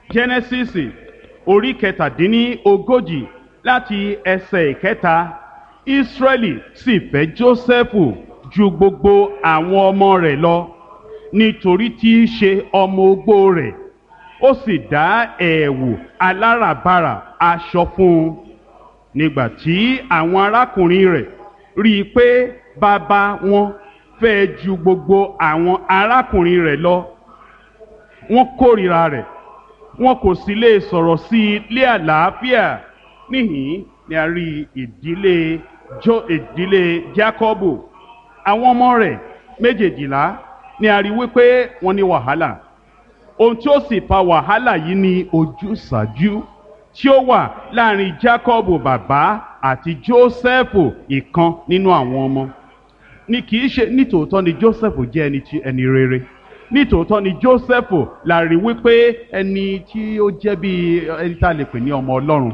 genesis orí kẹtàdínní ogójì láti ẹsẹ̀ ìkẹta israẹli sì fẹ́ jósẹ́fù ju gbogbo àwọn ọmọ rẹ̀ lọ nítorí tí í ṣe ọmọ ogbó rẹ̀ ó sì dá ẹ̀wù aláràbarà aṣọ fún un nígbà tí àwọn arákùnrin rẹ̀ rí i pé bàbá wọn fẹ́ ju gbogbo àwọn arákùnrin rẹ̀ lọ wọ́n kórìíra rẹ̀ wọn kò sì lè sọ̀rọ̀ sí i lé àlàáfíà níhìn ni a rí ìdílé jo ìdílé Jákọ́bù àwọn ọmọ rẹ̀ méjèèjìlá ni a rí wípé wọ́n ní wàhálà ohun tí ó sì fa wàhálà yìí ni ojúsàájú tí ó wà láàrin Jákọ́bù bàbá àti Jósẹ́fù ìkan nínú àwọn ọmọ ni kì í ṣe nítòótọ́ ni Jósẹ́fù jẹ́ ẹni tí ẹni rere nítòótọ́ ni Jósẹ́fù la rí wípé ẹni tí ó jẹ́ bí ẹni tá a lè pè ní ọmọ Ọlọ́run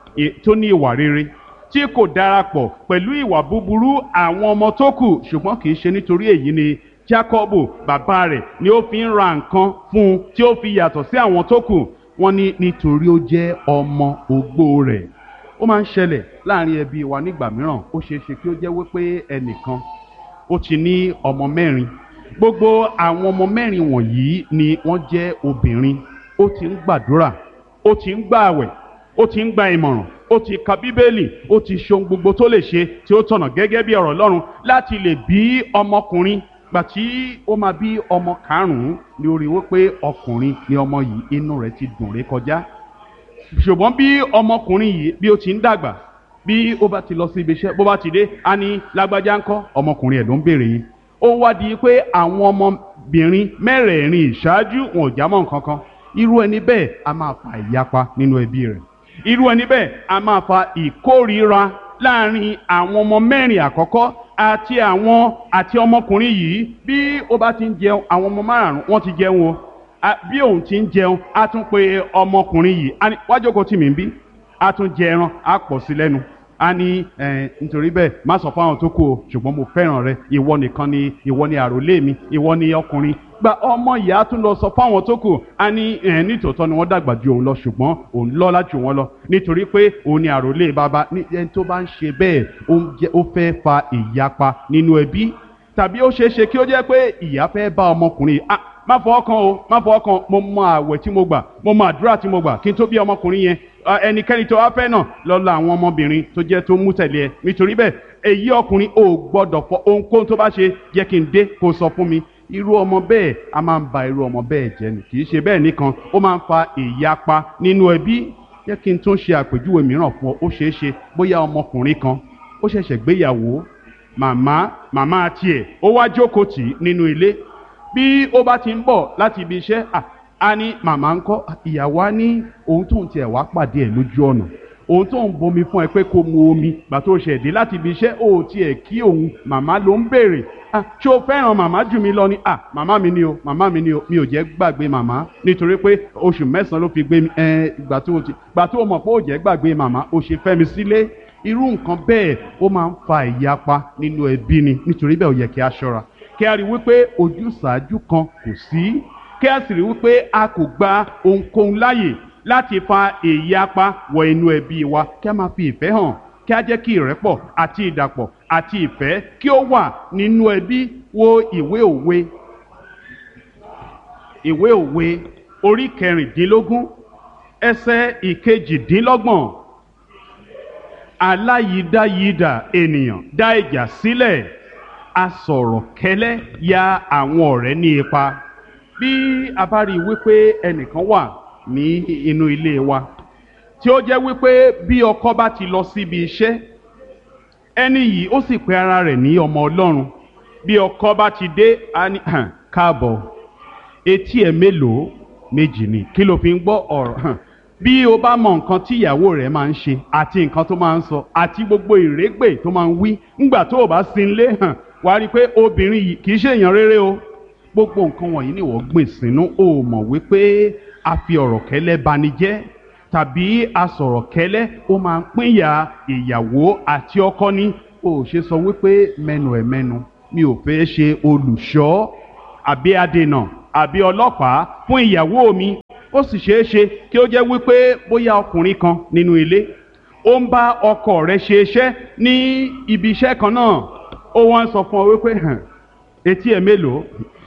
tó ní ìwà rere tí kò darapọ̀ pẹ̀lú ìwà búburú àwọn ọmọ tó kù ṣùgbọ́n kì í ṣe nítorí èyí ni Jákọ́bù bàbá rẹ̀ ni ó fi ń ra nǹkan fún un tí ó fi yàtọ̀ sí àwọn tó kù wọ́n ní nítorí ó jẹ́ ọmọ ogbó rẹ̀ ó máa ń ṣẹlẹ̀ láàrin ẹbí wa nígbà mìíràn ó ṣeé ṣe kí ó jẹ́ wípé ẹnìkan ó ti ní ọmọ mẹ́rin gbogbo àwọn ọmọ mẹ́rin wọ̀nyí ni wọ́n jẹ́ obìnrin ó ti ń gbàdúrà ó ti ń gbààwẹ̀ ó ti ń gba ìmọ̀ràn ó ti ka bíbélì ó ti ṣe ohun gbogbo tó lè ṣe tí ó tọ̀nà gẹ́gẹ́ bí ọ̀rọ̀ Ọlọ́run láti lè bí ọmọkùnrin gbà tí ó máa bí ọmọ karùn-ún ni ó rí wípé ọkùnrin ni ọmọ yìí inú rẹ̀ ti dùn ré kọjá ṣùgbọ́n bí ọmọkùnrin yìí bí ó ti ń dàgbà bí ó bá ti lọ sí ibi iṣẹ́ bó bá ti dé á ní lágbájá ńkọ́ ọmọkùnrin ẹ̀ ló ń béèrè yìí ó wá di pé àwọn ọmọbìnrin mẹ́rẹ̀ẹ̀rin ìṣáájú wọn ò já mọ́ nǹkan kan irú ẹni bẹ́ẹ̀ a máa fa ìyapa nínú ẹbí rẹ̀ irú ẹni bẹ́ẹ̀ a máa fa ìkórìíra láàrin àwọn ọmọ mẹ́rin àkọ́kọ́ àti àwọn àti ọmọkùnrin yìí bí ó bá ti ń jẹun àwọn ọmọ márùn-ún wọ́n ti jẹun o bí òun ti ń jẹun á tún pe ọmọkùnrin yìí wá jókòó tì mí bí á tún jẹ ẹran á pọ̀ sí lẹ́nu a ní ẹ nítorí bẹ́ẹ̀ má sọ fáwọn tó kù o ṣùgbọ́n mo fẹ́ràn rẹ ìwọ nìkan ni ìwọ ni àròlé mi ìwọ ni ọkùnrin gba ọmọ ìyá tún lọ sọ fáwọn tó kù a ní ẹ nítòótọ́ ni wọ́n dàgbà ju òun lọ ṣùgbọ́n òun lọ́lá jù wọ́n lọ nítorí pé òun ni àròlé bàbá ní ẹni tó bá ń ṣe bẹ́ẹ̀ ó fẹ́ fa ìyapa nínú ẹbí tàbí ó ṣeé ṣe kí ó jẹ́ pé ìyá fẹ́ bá ọmọkùnrin ah má fọwọ́ kan o má fọwọ́ kan mo mọ àwẹ̀ tí mo gbà mo mọ àdúrà tí mo gbà kí n tó bí ọmọkùnrin yẹn ẹnikẹ́ni tó wá fẹ́ náà lọ la àwọn ọmọbìnrin tó jẹ́ tó mú tẹ̀lé ẹ nítorí bẹ́ẹ̀ èyí ọkùnrin ò gbọ́dọ̀ fọ ohunkóhun tó bá ṣe jẹ́ kí n dé kó sọ fún mi irú ọmọ bẹ́ẹ̀ a máa ń ba irú ọmọ bẹ́ẹ̀ jẹ́ ni kì í ṣe bẹ́ẹ̀ nìkan ó máa ń fa ìyapa nínú ẹbí jẹ́ kí n tún ṣe àpèjúwe mìíràn fún ọ ó ṣeé ṣe bóyá ọmọkùnrin kan ó ṣẹ̀ṣẹ̀ gbéyàwó màmá màmá tiẹ̀ ó wá jókòó tì í nínú ilé bí ó bá ti ń bọ̀ láti ibi iṣẹ́ a ní màmá ń kọ́ ìyàwó á ní ohun tóun tiẹ̀ wá pàdé ẹ̀ lójú ọ̀nà ohun tóun bomi fún ẹ pé kó mu omi gbà tó ṣẹ̀ dé láti ibi iṣẹ́ ó tiẹ̀ kí òun màmá ló ń béèrè ṣé o fẹ́ràn màmá jù mí lọ ni màmá mi ni o màmá mi ni o mi ò jẹ́ gbàgbé màmá nítorí pé oṣù mẹ́sàn-án ló fi gbé mi gbà tó gbà tó mọ̀ pé ó jẹ́ gbàgbé màmá ó ṣe fẹ́ mi sílé irú nǹkan bẹ́ẹ̀ ó máa ń fa ìyapa nínú ẹbí ni nítorí bẹ́ẹ̀ ó yẹ kí a ṣọ́ra kí a rí wípé ojúsàájú kan kò sí kí a sì rí wípé a kò gba ohunkóhun láàyè láti fa ìyapa wọ inú ẹbí wa kí a máa fi ìfẹ́ hàn kí a jẹ́ kí ìrẹ́pọ̀ àti ìdàpọ̀ àti ìfẹ́ kí ó wà nínú ẹbí wo ìwé òwe ìwé òwe orí kẹrìndínlógún ẹsẹ̀ ìkejìdínlọ́gbọ̀n aláyídáyídà ènìyàn dá ìjà sílẹ̀ asọ̀rọ̀ kẹ́lẹ́ ya àwọn ọ̀rẹ́ ní ipa bí a bá rí i wípé ẹnìkan wà ní inú ilé wa tí ó jẹ́ wípé bí ọkọ bá ti lọ síbi iṣẹ́ ẹni yìí ó sì pe ara rẹ̀ ní ọmọ ọlọ́run bí ọkọ bá ti dé á ní káàbọ̀ etí ẹ̀ mélòó méjì ni kí ló fi ń gbọ́ ọ̀rọ̀ bí o bá mọ nǹkan tí ìyàwó rẹ̀ máa ń ṣe àti nǹkan tó máa ń sọ àti gbogbo ìrégbè tó máa ń wí ńgbà tó o bá sin lé hàn wàá rí i pé obìnrin yìí kì í ṣe èèyàn rere o gbogbo nǹkan wọ̀nyí ni wọ́n gbìn sínú o mọ̀ wípé a fi ọ̀rọ̀ kẹ́lẹ́ bani jẹ́ tàbí a sọ̀rọ̀ kẹ́lẹ́ ó máa ń pínyà ìyàwó àti ọkọ ní o ṣe sọ wípé mẹ́nu ẹ̀ mẹ́nu mi ò fẹ́ ṣe olùṣọ́ àbí adènà àbí ọlọ́pàá fún ìyàwó mi ó sì ṣeé ṣe kí ó jẹ́ wípé bóyá ọkùnrin kan nínú ilé ó ń bá ọkọ rẹ̀ ṣe iṣẹ́ ní ibi iṣẹ́ kan náà ó wá ń sọ fún ọ wípé hàn etí ẹ̀ mélòó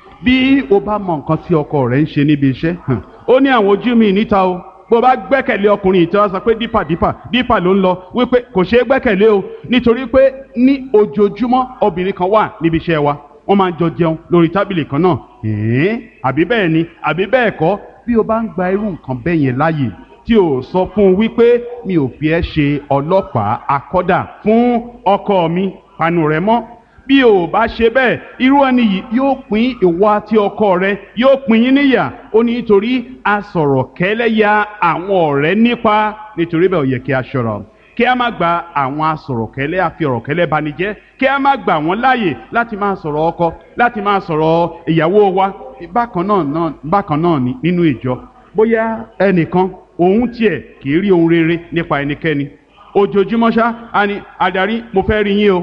bí o bá mọ nǹkan tí ọkọ rẹ̀ ń ṣe níbi iṣẹ́ hàn ó ní àwọn ojú mi níta o bó bá gbẹ́kẹ̀lé ọkùnrin yìí tí wọ́n sọ pé dípà dípà dípà ló ń lọ wípé kò ṣeé gbẹ́kẹ̀lé o nítorí pé ní ojoojúmọ́ obìnrin kan wà níbi iṣẹ́ wa wọ́n máa ń jọ jẹun lórí tábìlì kan náà ẹ̀ẹ́n àbí bẹ́ẹ̀ ni àbí bẹ́ẹ̀ kọ́ bí o bá ń gba irú nǹkan bẹ́ẹ̀ yẹn láàyè tí o sọ fún un wípé mi ò fi ẹ́ ṣe ọlọ́pàá akọ́dà fún ọkọ mi panu rẹ mọ́ bí o bá ṣe bẹ́ẹ̀ irú ẹni yìí yóò pín ìwọ àti ọkọ rẹ yóò pín yín níyà ó ní nítorí a sọ̀rọ̀ kẹ́lẹ́yà àwọn ọ̀rẹ́ nípa nítorí bẹ́ẹ̀ ó yẹ kí a ṣọ́ra kí a má gba àwọn asọ̀rọ̀kẹ́lẹ́ àfi ọ̀rọ̀kẹ́lẹ́ banijẹ́ kí a má gbà wọ́n láàyè láti máa sọ̀rọ̀ ọkọ láti máa sọ̀rọ̀ ìyàwó wa bákan náà náà bákan náà ni nínú ìjọ bóyá ẹnìkan òun tiẹ̀ kì í rí ohun rere nípa ẹnikẹ́ni ojoojúmọ́ ṣá a ní adarí mo fẹ́ rí yín o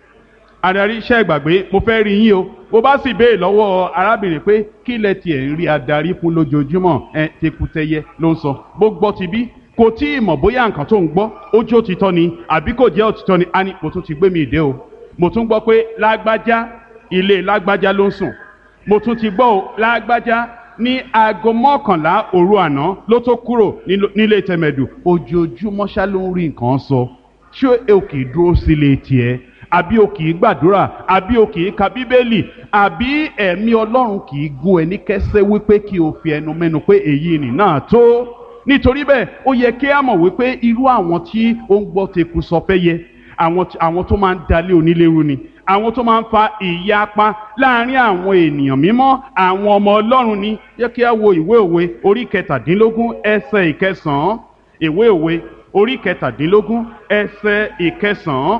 adarí iṣẹ́ ìgbàgbé mo fẹ́ rí yín o bó bá sì béè lọ́wọ́ arábìnrin pé kí lẹ tiẹ̀ ń rí adarí fún lójoojúmọ́ ẹ tekutẹyẹ ló ń sọ bó gbọ́ ti bí kò tí ì mọ̀ bóyá nǹkan tó ń gbọ́ ó jó òtítọ́ ni àbí kò jẹ́ òtítọ́ ni a ní mo tún ti gbé mi ìdè o mo tún gbọ́ pé lágbájá ilé lágbájá ló ń sùn mo tún ti gbọ́ o lágbájá ní aago mọ́kànlá òru àná ló tó kúrò nílé tẹ̀mẹ̀dù ojoojúmọ́ ṣá ló ń rí nǹkan sọ ṣé o kì í dúró sílé tiẹ̀ àbí o kì í gbàdúrà àbí o kì í ka bíbélì àbí ẹ̀mí ọlọ́run kì í gún ẹ ní kẹsẹ́ wípé kí o fi ẹnu mẹ́nu pé èyí nì náà tó nítorí bẹ́ẹ̀ ó yẹ kí a mọ̀ wípé irú àwọn tí ó ń gbọ́ teku sọ fẹ́ yẹ àwọn tó máa ń dalé onílérú ni àwọn tó máa ń fa ìyapa láàrin àwọn ènìyàn mímọ́ àwọn ọmọ ọlọ́run ni yẹ kí a wo ìwé òwe orí kẹtàdínlógún ẹsẹ̀ ìkẹsàn-án ìwé òwe orí kẹtàdínlógún ẹsẹ̀ ìkẹsàn-án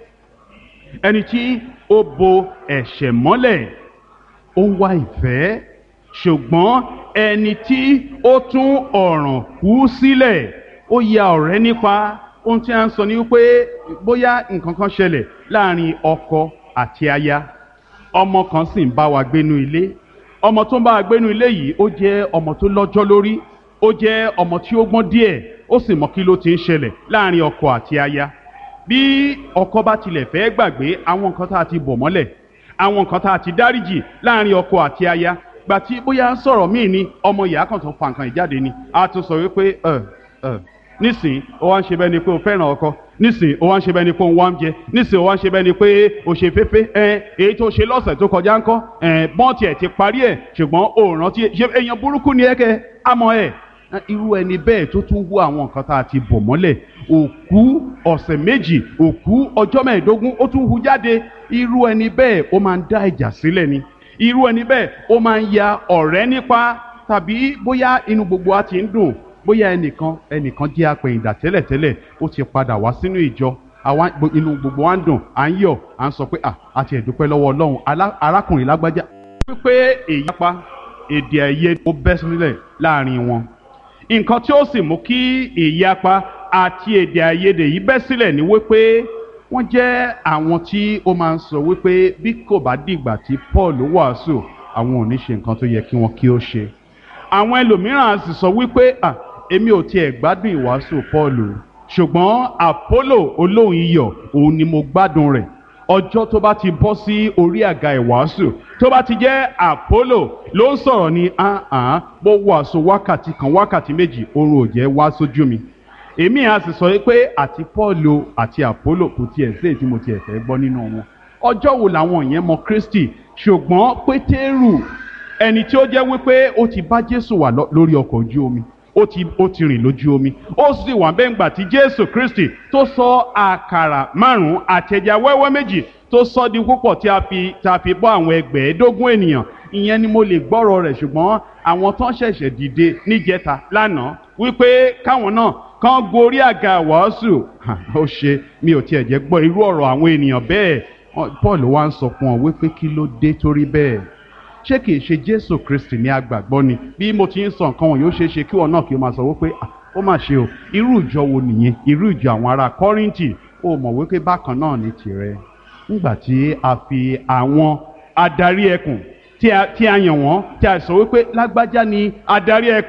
ẹni tí ó bo ẹ̀ṣẹ̀ mọ́lẹ̀ ó ń wá ìfẹ́ ṣùgbọ́n ẹni tí ó tún ọ̀ràn kú sílẹ̀ ó ya ọ̀rẹ́ nípa ohun tí a ń sọ ni wípé bóyá nǹkan kan ṣẹlẹ̀ láàrin ọkọ àti aya ọmọ kan sì ń bá wa gbénu ilé ọmọ tó ń bá wa gbénu ilé yìí ó jẹ́ ọmọ tó lọ́jọ́ lórí ó jẹ́ ọmọ tí ó gbọ́n díẹ̀ ó sì mọ kí ló ti ń ṣẹlẹ̀ láàrin ọkọ àti aya bí ọkọ bá tilẹ̀ fẹ́ gbàgbé àwọn nǹkan tá a ti bọ̀ mọ́lẹ̀ àwọn nǹkan tá a ti dáríjì láàrin ọkọ àti aya gbà tí bóyá sọ̀rọ̀ míì ni ọmọ ìyá kan tó fa nǹkan ìjáde ni a tún sọ wípé ẹ ẹ nísìn ó wá ń ṣe bẹ́ẹ̀ ni pé o fẹ́ràn ọkọ nísìn ó wá ń ṣe bẹ́ẹ̀ ni pé o ń wá ń jẹ nísìn ó wá ń ṣe bẹ́ẹ̀ ni pé o ṣe féfé ẹ èyí tó ṣe lọ́sẹ̀ tó kọjá ńkọ́ ẹ bọ́n tiẹ̀ ti parí ẹ̀ ṣùgbọ́n o rántí ṣe èèyàn burúkú ni ẹ kẹ àmọ́ ẹ irú ẹni bẹ́ẹ̀ tó tún wú àwọn nǹkan tá a ti bọ̀ mọ́lẹ̀ òkú ọ̀sẹ̀ méjì òkú ọjọ́ mẹ́ẹ̀ẹ́dógún ó tún hu jáde irú ẹni bẹ́ẹ̀ ó máa ń dá ìjà sílẹ̀ ni irú ẹni bẹ́ẹ̀ ó máa ń ya ọ̀rẹ́ nípa tàbí bóyá inú gbogbo wa ti ń dùn bóyá ẹnìkan ẹnìkan jẹ́ apẹ̀yìndà tẹ́lẹ̀tẹ́lẹ̀ ó ti padà wá sínú ìjọ àwa inú gbogbo wa ń dùn à ń yọ̀ à ń sọ pé à àti ẹ̀dúpẹ́ lọ́wọ́ ọlọ́run arákùnrin lágbájá. wípé èyí pa èdè àìyedè ó bẹ́ sílẹ̀ láàrin wọn nǹkan tí ó sì mú kí ìyapa àti èdè àìyedè yìí bẹ́ sílẹ̀ ni wípé wọ́n jẹ́ àwọn tí ó máa ń sọ wípé bí kò bá dìgbà tí Paul wàásù àwọn ò ní ṣe nǹkan tó yẹ kí wọ́n kí ó ṣe. àwọn ẹlòmíràn sì sọ wípé à èmi ò tiẹ̀ gbádùn ìwàásù Paul ṣùgbọ́n Apollo olóhùn iyọ̀ òun ni mo gbádùn rẹ̀ ọjọ́ tó bá ti bọ́ sí orí àga ìwàásù tó bá ti jẹ́ Apollo ló ń sọ̀rọ̀ ní ahàn bó wàásù wákàtí kan wákàtí méjì oorun ò jẹ́ wá sójú mi èmi à sì sọ pé àti Pọ́ọ̀lù àti Apollo kò tiẹ̀ sí èyí tí mo tiẹ̀ fẹ́ gbọ́ nínú wọn ọjọ́ wo làwọn yẹn mọ Kristi ṣùgbọ́n Pétérù ẹni tí ó jẹ́ wípé ó ti bá Jésù wà lórí ọkọ̀ ojú omi ó ti ó ti rìn lójú omi ó sì wà bẹ́ẹ̀ ńgbà tí Jésù Kristi tó sọ àkàrà márùn-ún àtẹ̀já wẹ́wẹ́ méjì tó sọ di púpọ̀ tí a fi tí a fi bọ́ àwọn ẹgbẹ̀ẹ́dógún ènìyàn ìyẹn ni mo lè gbọ́rọ̀ rẹ̀ ṣùgbọ́n àwọn tó ń ṣẹ̀ṣẹ̀ dìde níjẹta lánàá wípé káwọn náà kán gorí àga wàásù ó ṣe mi ò tiẹ̀ jẹ́ gbọ́ irú ọ̀rọ̀ àwọn ènìyàn bẹ́ẹ̀ Paul wá ń sọ fún ọ wípé kí ló dé torí bẹ́ẹ̀ ṣé kìí ṣe Jésù Kristi ní agbàgbọ́ ni bí mo ti ń sọ nǹkan wọn yóò ṣe é ṣe kí wọn náà kí o máa sọ wípé ó mà ṣe o irú ìjọ wo nìyẹn irú ìjọ àwọn ará Kọ́ríńtì ó mọ̀ wípé bákan náà ní tirẹ̀ nígbà tí a fi àwọn adarí ẹkùn tí a yàn wọ́n tí a sọ wípé lágbájá ni adarí ẹkùn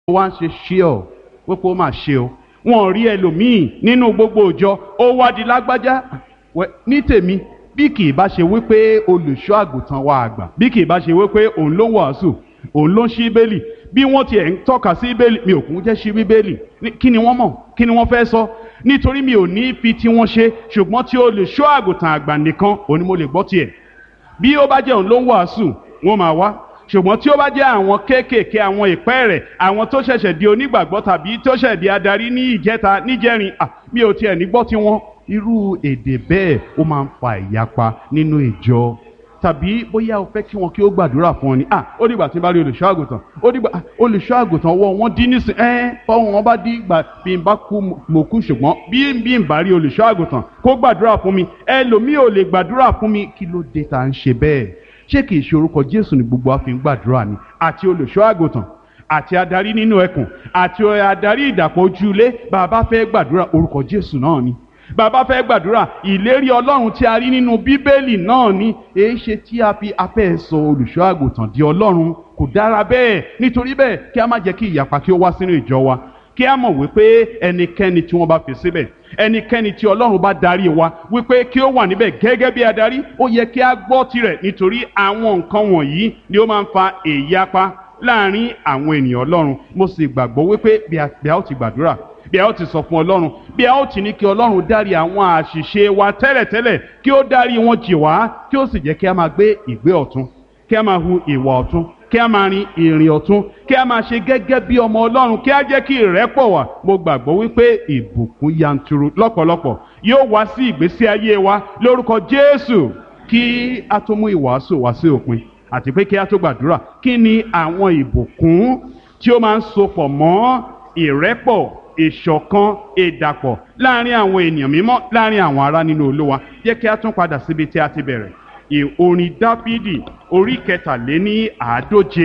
ó wá ń ṣe ṣí ọ wípé ó máa ṣe o wọn ò rí ẹlòmíì nínú gbogbo òjọ ó wá di lágbájá Wẹ, ní tèmi bí kì í bá ṣe wípé olùṣọ́ àgùntàn wa àgbà bí kì í bá ṣe wípé òun ló ń wàásù òun ló ń ṣí bẹ́ẹ̀lì bí wọ́n tiẹ̀ ń tọ́ka sí bẹ́ẹ̀lì mi ò kún jẹ́ ṣí bíbélì Ní- kí ni wọ́n mọ̀ kí ni wọ́n fẹ́ sọ nítorí mi ò ní fi tí wọ́n ṣe ṣùgbọ́n tí olùṣọ́ àgùntàn àgbà nìkan òun ni mo lè gbọ́ tiẹ̀ bí ó bá jẹ́ òun ló ń wàásù wọ́n máa wá ṣùgbọ́n tí ó bá jẹ́ àwọn kéékèèké àwọn ìpẹ́ rẹ̀ àwọn tó ṣẹ̀ṣẹ̀ di onígbàgbọ́ tàbí tó ṣẹ̀ di adarí ní ìjẹta níjẹrin à mi ò tiẹ̀ ní gbọ́ tiwọn irú èdè bẹ́ẹ̀ ó máa ń fa ìyapa nínú ìjọ tàbí bóyá o fẹ́ kí wọn kí ó gbàdúrà fún ọ ni ah ó dìgbà tí n bá rí olùṣọ́ àgùntàn ó dìgbà ah, olùṣọ́ àgùntàn wọ wọn dín nísìn ẹ́ fọwọ́n wọn bá dín ìgbà bí n bá kú mo kú ṣùgbọ́n bí bí n bá rí olùṣọ́ àgùntàn kó gbàdúrà fún mi ẹlòmíì ò lè gbàdúrà fún mi kí ló dé tá à ń ṣe bẹ́ẹ̀ ṣé kìí ṣe orúkọ Jésù ni gbogbo wa fi ń gbàdúrà ni àti olùṣọ́ àgùntàn àti adarí nínú ẹkùn àti adarí ìdàpọ̀ ojúlé bàbá fẹ́ gbàdúrà orúkọ Jésù náà ni bàbá fẹ́ gbàdúrà ìlérí ọlọ́run tí a rí nínú bíbélì náà ni èé ṣe tí a fi afẹ́ sọ olùṣọ́ àgùntàn di ọlọ́run kò dára bẹ́ẹ̀ nítorí bẹ́ẹ̀ kí a má jẹ́ kí ìyapa kí ó wá sínú ìjọ wa kí a mọ̀ wípé ẹnikẹ́ni tí wọ́n bá fi síbẹ̀ ẹnikẹ́ni tí ọlọ́run bá darí wa wípé kí ó wà níbẹ̀ gẹ́gẹ́ bí adarí ó yẹ kí a gbọ́ tirẹ̀ nítorí àwọn nǹkan wọ̀nyí ni ó máa ń fa ìyapa láàrin àwọn ènìyàn ọlọ́run mo sì gbàgbọ́ wípé bí a bí a ó ti gbàdúrà bí a ó ti sọ fún ọlọ́run bí a ó ti ní kí ọlọ́run dárí àwọn àṣìṣe wa tẹ́lẹ̀tẹ́lẹ̀ kí ó dárí wọn jì wá kí ó sì jẹ́ kí a máa gbé ìgbé ọ̀tún kí a máa hu ìwà ọ̀tún kí a máa rin ìrìn ọ̀tún kí a máa ṣe gẹ́gẹ́ bí ọmọ ọlọ́run kí a jẹ́ kí ìrẹ́pọ̀ wà mo gbàgbọ́ wípé ìbùkún yanturu lọ́pọ̀lọpọ̀ yóò wá sí ìgbésí ayé wa lórúkọ Jésù kí a tó mú ìwàásù wá sí òpin àti pé kí a tó gbàdúrà kí ni àwọn ìbùkún tí ó máa ń sopọ̀ mọ́ ìrẹ́pọ̀ ìṣọ̀kan ìdàpọ̀ láàrin àwọn ènìyàn mímọ́ láàrin àwọn ará nínú Olúwa jẹ́ kí a tún padà síbi tí a ti bẹ̀rẹ̀ ì- orin Dáfídì orí kẹtàléní àádóje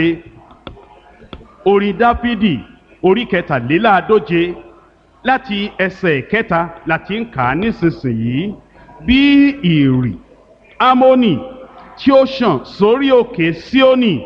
orin Dáfídì orí kẹtàléláàádóje láti ẹsẹ̀ kẹta láti ń kà á nísinsìnyí bí ìrì Ámónì tí ó ṣàn sórí òkè Síónì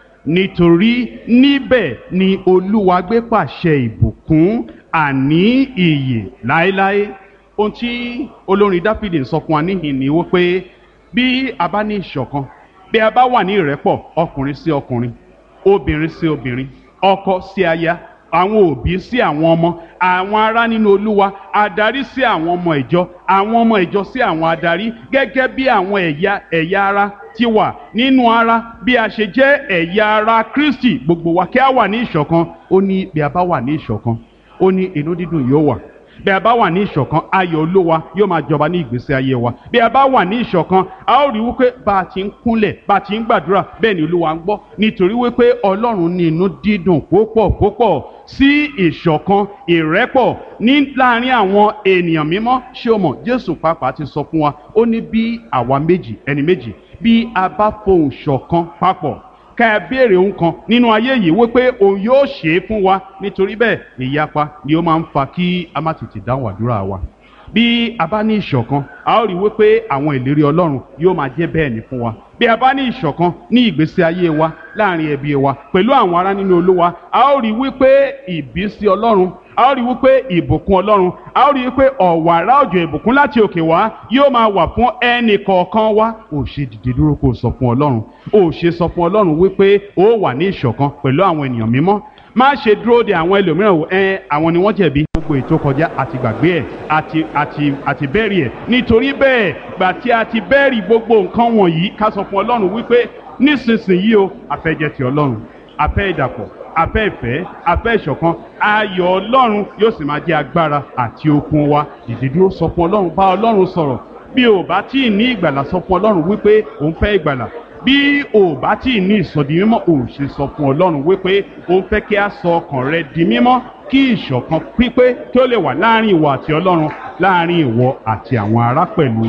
nítorí níbẹ̀ ni Olúwa gbé pàṣẹ ìbùkún àní ìyè láéláé ohun tí olórin Dáfídì ń sọ fún wa níhìn ni wípé bí a bá ní ìṣọ̀kan bí a bá wà ní ìrẹ́pọ̀ ọkùnrin sí ọkùnrin obìnrin sí obìnrin ọkọ sí aya àwọn òbí sí àwọn ọmọ àwọn ará nínú olúwa adarí sí àwọn ọmọ ìjọ àwọn ọmọ ìjọ sí àwọn adarí gẹ́gẹ́ bí àwọn ẹ̀yà ẹ̀yà ara ti wà nínú ara bí a ṣe jẹ́ ẹ̀yà ara Kristi gbogbo wa kí a wà ní ìṣọ̀kan ó ní bí a bá wà ní ìṣọ̀kan ó ní inú dídùn yóò wà bí a bá wà ní ìṣọ̀kan ayọ̀ olúwa yóò máa jọba ní ìgbésí ayé wa bí a bá wà ní ìṣọ̀kan a ó rí wípé bá a ti ń kúnlẹ̀ bá a ti ń gbàdúrà bẹ́ẹ̀ ni olúwa ń gbọ́ nítorí wípé ọlọ́run ní inú dídùn púpọ̀ púpọ̀ sí ìṣọ̀kan ìrẹ́pọ̀ ní láàrin àwọn ènìyàn mímọ́ ṣé o mọ̀ jésù pàápàá ti sọ fún wa ó ní bí àwa méjì ẹni méjì bí a bá fohùn ṣọ̀kan papọ̀ ká ẹ béèrè ohun kan nínú ayé yìí wípé òun yóò ṣe é fún wa nítorí bẹ́ẹ̀ ìyapa ni ó máa ń fa kí a má tètè dáhùn àdúrà wa bí a bá ní ìṣọ̀kan a ó rí wípé àwọn ìlérí ọlọ́run yóò máa jẹ́ bẹ́ẹ̀ ni fún wa bí a bá ní ìṣọ̀kan ní ìgbésí ayé wa láàrin ẹbí wa pẹ̀lú àwọn ará nínú olúwa a ó rí wípé ìbísí ọlọ́run a ó rí wípé ìbùkún ọlọ́run a ó rí wípé ọ̀wàrà òjò ìbùkún láti òkè wá yóò máa wà fún ẹnì kọ̀ọ̀kan wa ò ṣe dìde dúró kó o sọ fún ọlọ́run ò ṣe sọ fún ọlọ́run wípé ó wà ní ìṣọ̀kan pẹ̀lú àwọn ènìyàn mímọ́ má ṣe dúró de àwọn ẹlòmíràn wò ẹ àwọn ni wọ́n jẹ̀bi gbogbo ètò kọjá àti gbàgbé ẹ̀ àti àti àti bẹ́ẹ̀rì ẹ̀ nítorí bẹ́ẹ̀ gbà tí a ti bẹ́ẹ̀rì gbogbo nǹkan wọ̀nyí ká sọ fún ọlọ́run wípé nísinsìnyí o àfẹ́jẹ́ ti ọlọ́run àfẹ́ ìdàpọ̀ àfẹ́ ìfẹ́ àfẹ́ ìṣọ̀kan ayọ̀ ọlọ́run yóò sì máa jẹ́ agbára àti okun wa dìde dúró sọ fún ọlọ́run bá ọlọ́run sọ̀rọ̀ bí o bá tí ì ní ìgbàlà sọ fún ọlọ́run wípé òun fẹ́ ìgbàlà bí o bá tí ì ní ìsọdi mímọ́ ò ṣe sọ fún ọlọ́run wípé òun fẹ́ kí a sọ ọkàn rẹ di mímọ́ kí ìṣọ̀kan pípé kí ó lè wà láàrin ìwọ àti ọlọ́run láàrin ìwọ àti àwọn ará pẹ̀lú.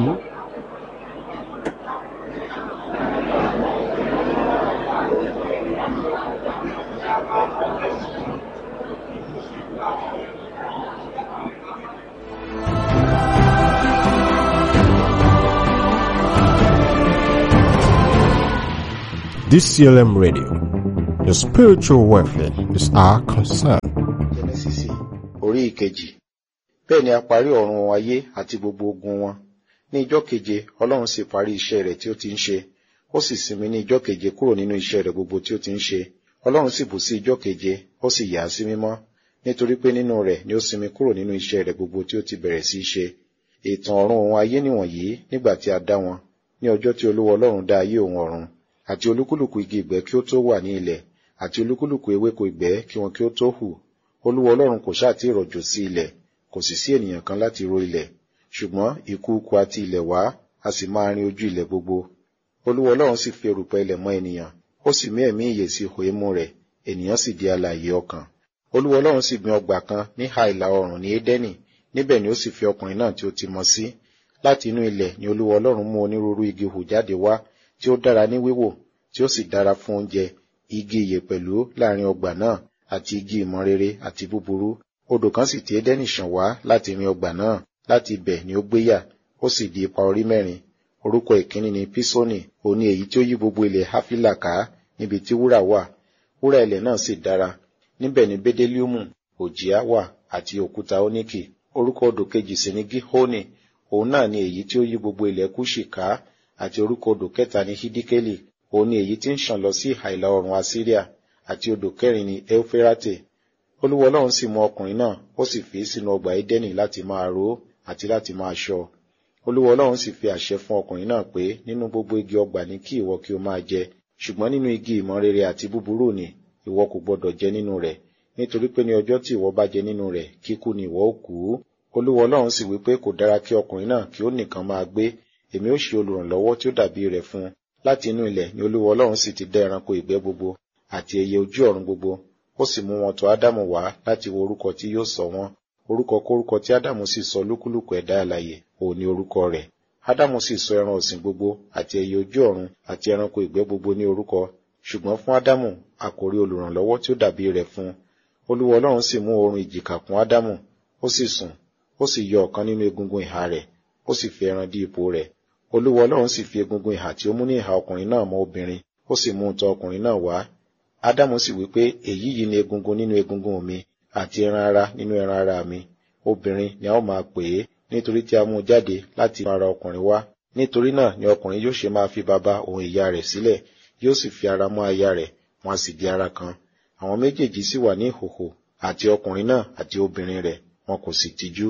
DCLM Radio. Your spiritual welfare is our concern. jẹnẹsísì orí ìkejì bẹ́ẹ̀ ni a parí ọ̀run ayé àti gbogbo ogun wọn ní ijọ́ keje ọlọ́run sì parí iṣẹ́ rẹ̀ tí ó ti ń ṣe ó sì sinmi ní ijọ́ keje kúrò nínú iṣẹ́ rẹ̀ gbogbo tí ó ti ń ṣe ọlọ́run sì bù sí ijọ́ keje ó sì yà á sí mímọ́ nítorí pé nínú rẹ̀ ni ó sinmi kúrò nínú iṣẹ́ rẹ̀ gbogbo tí ó ti bẹ̀rẹ̀ sí í ṣe ìtàn ọ̀run òun ayé nìwọ̀nyí nígbà tí a dá wọn ní ọjọ́ tí olúwa ọlọ́run dá ayé òun ọ̀run àti olúkúlùkù igi ìgbẹ́ kí ó tó wà ní ilẹ̀ àti olúkúlùkù ewéko ìgbẹ́ kí wọn kí ó tó hù olúwa ọlọ́run kò ṣáà tí ì rọ̀jò sí ilẹ̀ kò sì sí ènìyàn kan láti ro ilẹ̀ ṣùgbọ́n ìkúùkù àti ilẹ̀ wá a sì máa rin ojú ilẹ̀ gbogbo olúwa ọlọ́run sì fi erùpẹ̀ ilẹ̀ mọ́ ènìyàn ó sì mí ẹ̀mí ìyè sí ihò imú rẹ̀ ènìyàn sì di alààyè ọkàn olúwa ọlọ́run sì gbin ọgbà kan ní ìhà ìlà oòrùn ní édẹ́nì níbẹ̀ ni ó sì fi ọkùnrin náà tí ó ti mọ sí láti inú ilẹ̀ ni olúwa ọlọ́run mú onírúurú igi hù jáde wá tí ó dára ní wíwò tí ó sì dára fún oúnjẹ igi ìyè pẹ̀lú láàrin ọgbà náà àti igi ìmọ̀ rere àti búburú odò kan sì ti édẹ́nì ṣàn wá láti rin ọgbà náà láti ibẹ̀ ni ó gbéyà ó sì di ipa orí mẹ́rin orúkọ ìkíní ni písónì òun ni èyí tí ó yí gbogbo ilẹ̀ háfílà ká níbi tí wúrà wà wúrà ilẹ̀ náà sì dára níbẹ̀ ni bédélíùmù òjìá wà àti òkúta óníkì orúkọ odò kejì sì ni gíhónì òun náà ni èyí tí ó yí gbogbo ilẹ̀ kúṣì ká àti orúkọ odò kẹta ni hídíkélì òun ni èyí tí ń ṣàn lọ sí ìhà ìlà oòrùn asíríà àti odò kẹrin ni euférate olúwa ọlọ́run sì mú ọkùnrin náà ó sì fi í sínú ọgbà édẹ́nì láti máa ró àti láti máa ṣọ́ olúwa ọlọ́run sì fi àṣẹ fún ọkùnrin náà pé nínú gbogbo igi ọgbà ni kí ìwọ kí o máa jẹ ṣùgbọ́n nínú igi ìmọ̀ rere àti búburú ni ìwọ kò gbọdọ̀ jẹ nínú rẹ̀ nítorí pé ní ọjọ́ tí ìwọ bá jẹ nínú rẹ̀ kíkú ni ìwọ ó kú olúwa ọlọ́run sì wí pé kò dára kí ọkùnrin náà kí ó nìkan máa gbé èmi ó ṣe olùrànlọ́wọ́ tí ó dàbí rẹ̀ fún un láti inú ilẹ̀ ni olúwa ọlọ́run sì ti dá ẹranko ìgbẹ́ gbogbo àti ẹyẹ ojú ọ̀run gbogbo ó sì mú wọn tọ̀ ádámù wá láti wo orúkọ tí yóò sọ wọn orúkọ kórúkọ tí ádámù sì sọ lúkúlùkù ẹ̀dá alààyè òun ni orúkọ rẹ̀ ádámù sì sọ ẹran ọ̀sìn gbogbo àti ẹyẹ ojú ọ̀run àti ẹranko ìgbẹ́ gbogbo ní orúkọ ṣùgbọ́n fún ádámù a kò rí olùrànlọ́wọ́ tí ó dàbí rẹ̀ fún un olúwa ọlọ́run sì mú oorun ìjìká kún ádámù ó sì sùn ó sì yọ ọ̀kan nínú egungun ìhà rẹ̀ ó sì fi ẹran dí ipò rẹ̀ olúwa ọlọ́run sì fi egungun ìhà tí ó mú ní ìhà ọkùnrin náà mọ́ obìnrin ó sì mú un tọ̀ ọkùnrin náà wá ádámù sì wí pé èyí yìí ni egungun nínú egungun mi àti ẹran ara nínú ẹran ara mi obìnrin ni a ó máa pè é nítorí tí a mú un jáde láti inú ara ọkùnrin wá nítorí náà ni ọkùnrin yóò ṣe máa fi bàbá òun ìyá rẹ̀ sílẹ̀ yóò sì fi ara mọ́ aya rẹ̀ wọn a sì di ara kan àwọn méjèèjì sì wà ní ìhòhò àti ọkùnrin náà àti obìnrin rẹ̀ wọn kò sì tijú.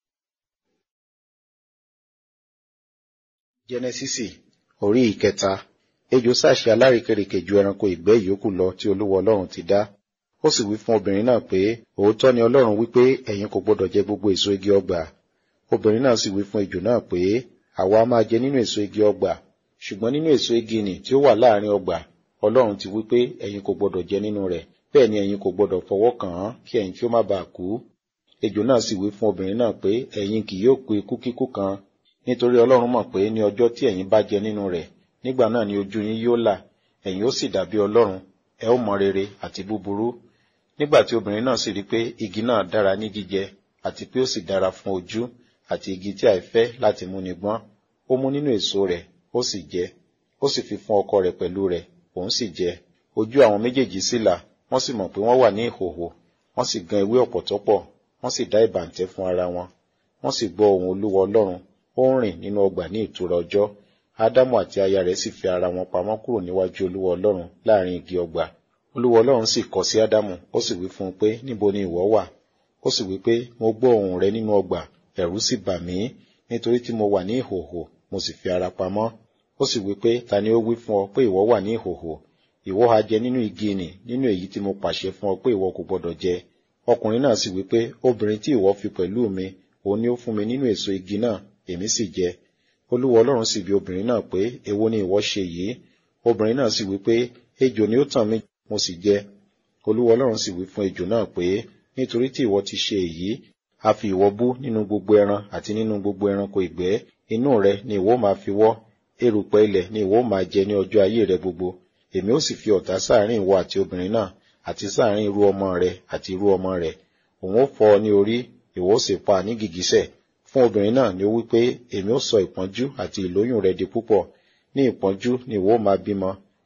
jẹnẹsísì orí ìkẹta ejò sáṣe alárìíkèrèkè ju ẹranko ìgbẹ́ ìyókù lọ tí olúwa ọlọ́run ti dá ó sì wí fún obìnrin náà pé òótọ́ ni ọlọ́run wí pé ẹ̀yin kò gbọdọ̀ jẹ gbogbo èso igi ọgbà obìnrin náà sì wí fún ejò náà pé àwa máa jẹ nínú èso igi ọgbà ṣùgbọ́n nínú èso igi nì tí ó wà láàrin ọgbà ọlọ́run ti wí pé ẹ̀yin kò gbọdọ̀ jẹ nínú rẹ̀ bẹ́ẹ̀ ni ẹ̀yin kò gbọdọ̀ fọwọ́ kàn án kí ẹ̀yin kí ó má bàa kú ejò náà sì wí fún obìnrin náà pé ẹ̀yin kì yóò kú ikú kíkú kan nítorí ọlọ́run mọ̀ pé ní ọjọ́ tí ẹ̀yin bá jẹ nínú rẹ̀ nígbà náà ni ojú yín yóò là ẹ̀yin ó sì dàbí ọlọ́run ẹ ó mọ rere àti búburú nígbà tí obìnrin náà sì rí pé igi náà dára ní jíjẹ àti pé ó sì dára fún ojú àti igi tí àìfẹ́ láti múni gbọ́n ó mú nínú èso rẹ̀ ó sì jẹ ó sì fi fún ọkọ rẹ̀ pẹ̀lú rẹ̀ òun sì jẹ ojú àwọn méjèèjì sì là wọ́n sì mọ̀ pé wọ́n wà ní ìhòhò wọ́n sì gan ewé ọ̀pọ̀tọ́ pọ̀ wọ́n sì dá ìbàǹtẹ́ fún ara wọn wọ́n sì gbọ́ ohùn olúwa ọlọ́run ó ń rìn nínú ọgbà ní ìtura ọjọ́ ádámù àti aya rẹ̀ sì fi ara wọn pamọ́ kúrò níwájú olúwa ọlọ́run láàrin igi ọgbà olúwa ọlọ́run sì kọ sí ádámù ó sì wí fún un pé níbo ni ìwọ wà ó sì wí pé mo gbọ́ ohùn rẹ nínú ọgbà ẹ̀rù sì bà mí nítorí tí mo wà ní ìhòhò mo sì fi ara pamọ́ ó sì wí pé ta ni ó wí fún ọ pé ìwọ wà ní ìhòhò ìwọ ha jẹ nínú igi nì nínú èyí tí mo pàṣẹ fún ọ pé ìwọ kò gbọdọ̀ jẹ ọkùnrin náà sì wí pé obìnrin tí ìwọ fi pẹ̀lú mi òun ni ó fún mi nínú èso igi náà èmi sì jẹ olúwa ọlọ́run sì bi obìnrin náà pé èwo ni ìwọ ṣe yìí obìnrin náà sì wí pé ejò ni ó tàn mí mo sì jẹ olúwa ọlọ́run sì wí fún ejò náà pé nítorí tí ìwọ ti ṣe èyí a fi ìwọ bú nínú gbogbo ẹran àti nínú gbogbo ẹranko ìgbẹ́ inú rẹ ni ìwọ máa fi wọ́ erùpẹ̀ ilẹ̀ ni ìwọ máa jẹ ní ọjọ́ ayé rẹ gbogbo èmi ó sì fi ọ̀tá sáàrin ìwọ àti obìnrin náà àti sáàrin irú ọmọ rẹ àti irú ọmọ rẹ òun ó fọ́ ọ ní orí ìwọ ó sì pa ní gìgísẹ̀ fún obìnrin náà ni ó wí pé èmi ó sọ ìpọ́njú àti ìlóyún rẹ di púpọ̀ ní ìpọ́njú ni ìwọ máa bímọ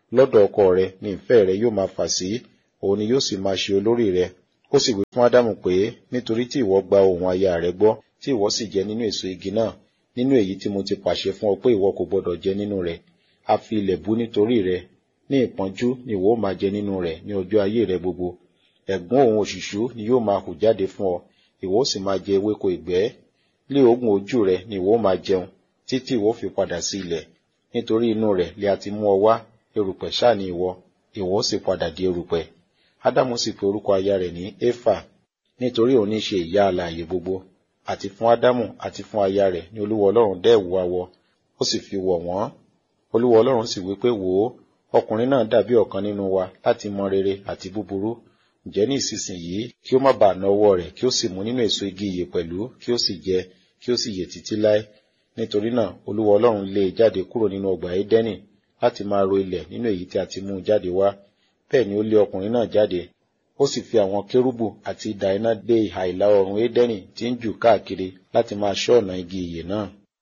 lọ́dọ̀ ọkọ rẹ ní ìfẹ́ rẹ yóò máa fà sí òun ni yóò sì máa ṣe olórí rẹ ó sì wí fún ádámù pé nítorí tí ìwọ gba ohùn aya rẹ gbọ́ tí ìwọ sì jẹ nínú èso igi náà nínú èyí tí mo ti pàṣẹ fún ọ pé ìwọ kò gbọdọ̀ jẹ nínú rẹ̀ a fi ilẹ̀ bú nítorí rẹ ní ìpọ́njú ni ìwọ ó máa jẹ nínú rẹ̀ ní ọjọ́ ayé rẹ gbogbo ẹ̀gún òun òṣùṣú ni yóò máa hù jáde fún ọ ìwọ ó sì máa jẹ ewéko ìgbẹ́ lé òógùn ojú rẹ ni ìwọ ó máa jẹun títí ìwọ fi padà sí ilẹ̀ nítorí inú rẹ̀ lè a ti mú ọ wá erùpẹ̀ ṣáà ni ìwọ ìwọ ó sì padà di erùpẹ̀ ádámù sì pe orúkọ aya rẹ̀ ní éfà nítorí òun ní ṣe ìyá alààyè gbogbo àti fún ádámù àti fún aya rẹ̀ ní olúwa ọlọ́run dẹ́ ẹ̀wù awọ ó sì fi wọ̀ wọ́n olúwa ọlọ́run sì wí pé wò ó ọkùnrin náà dàbí ọ̀kan nínú wa láti mọ rere àti búburú ǹjẹ́ ní ìsinsìnyí kí ó má bàa na ọwọ́ rẹ̀ kí ó sì mú nínú èso igi ìyè pẹ̀lú kí ó sì jẹ kí ó sì yè títí láé nítorí náà olúwa ọlọ́run lé e jáde kúrò nínú ọgbà édẹ́nì láti máa ro ilẹ̀ nínú èyí tí a ti mú un jáde wá bẹ́ẹ̀ ni ó lé ọkùnrin náà jáde ó sì fi àwọn kérúbù àti idà iná dé ìhà ìlà oòrùn édẹ́nì tí ń jù káàkiri láti máa ṣọ́ ọ̀nà igi ìyè náà.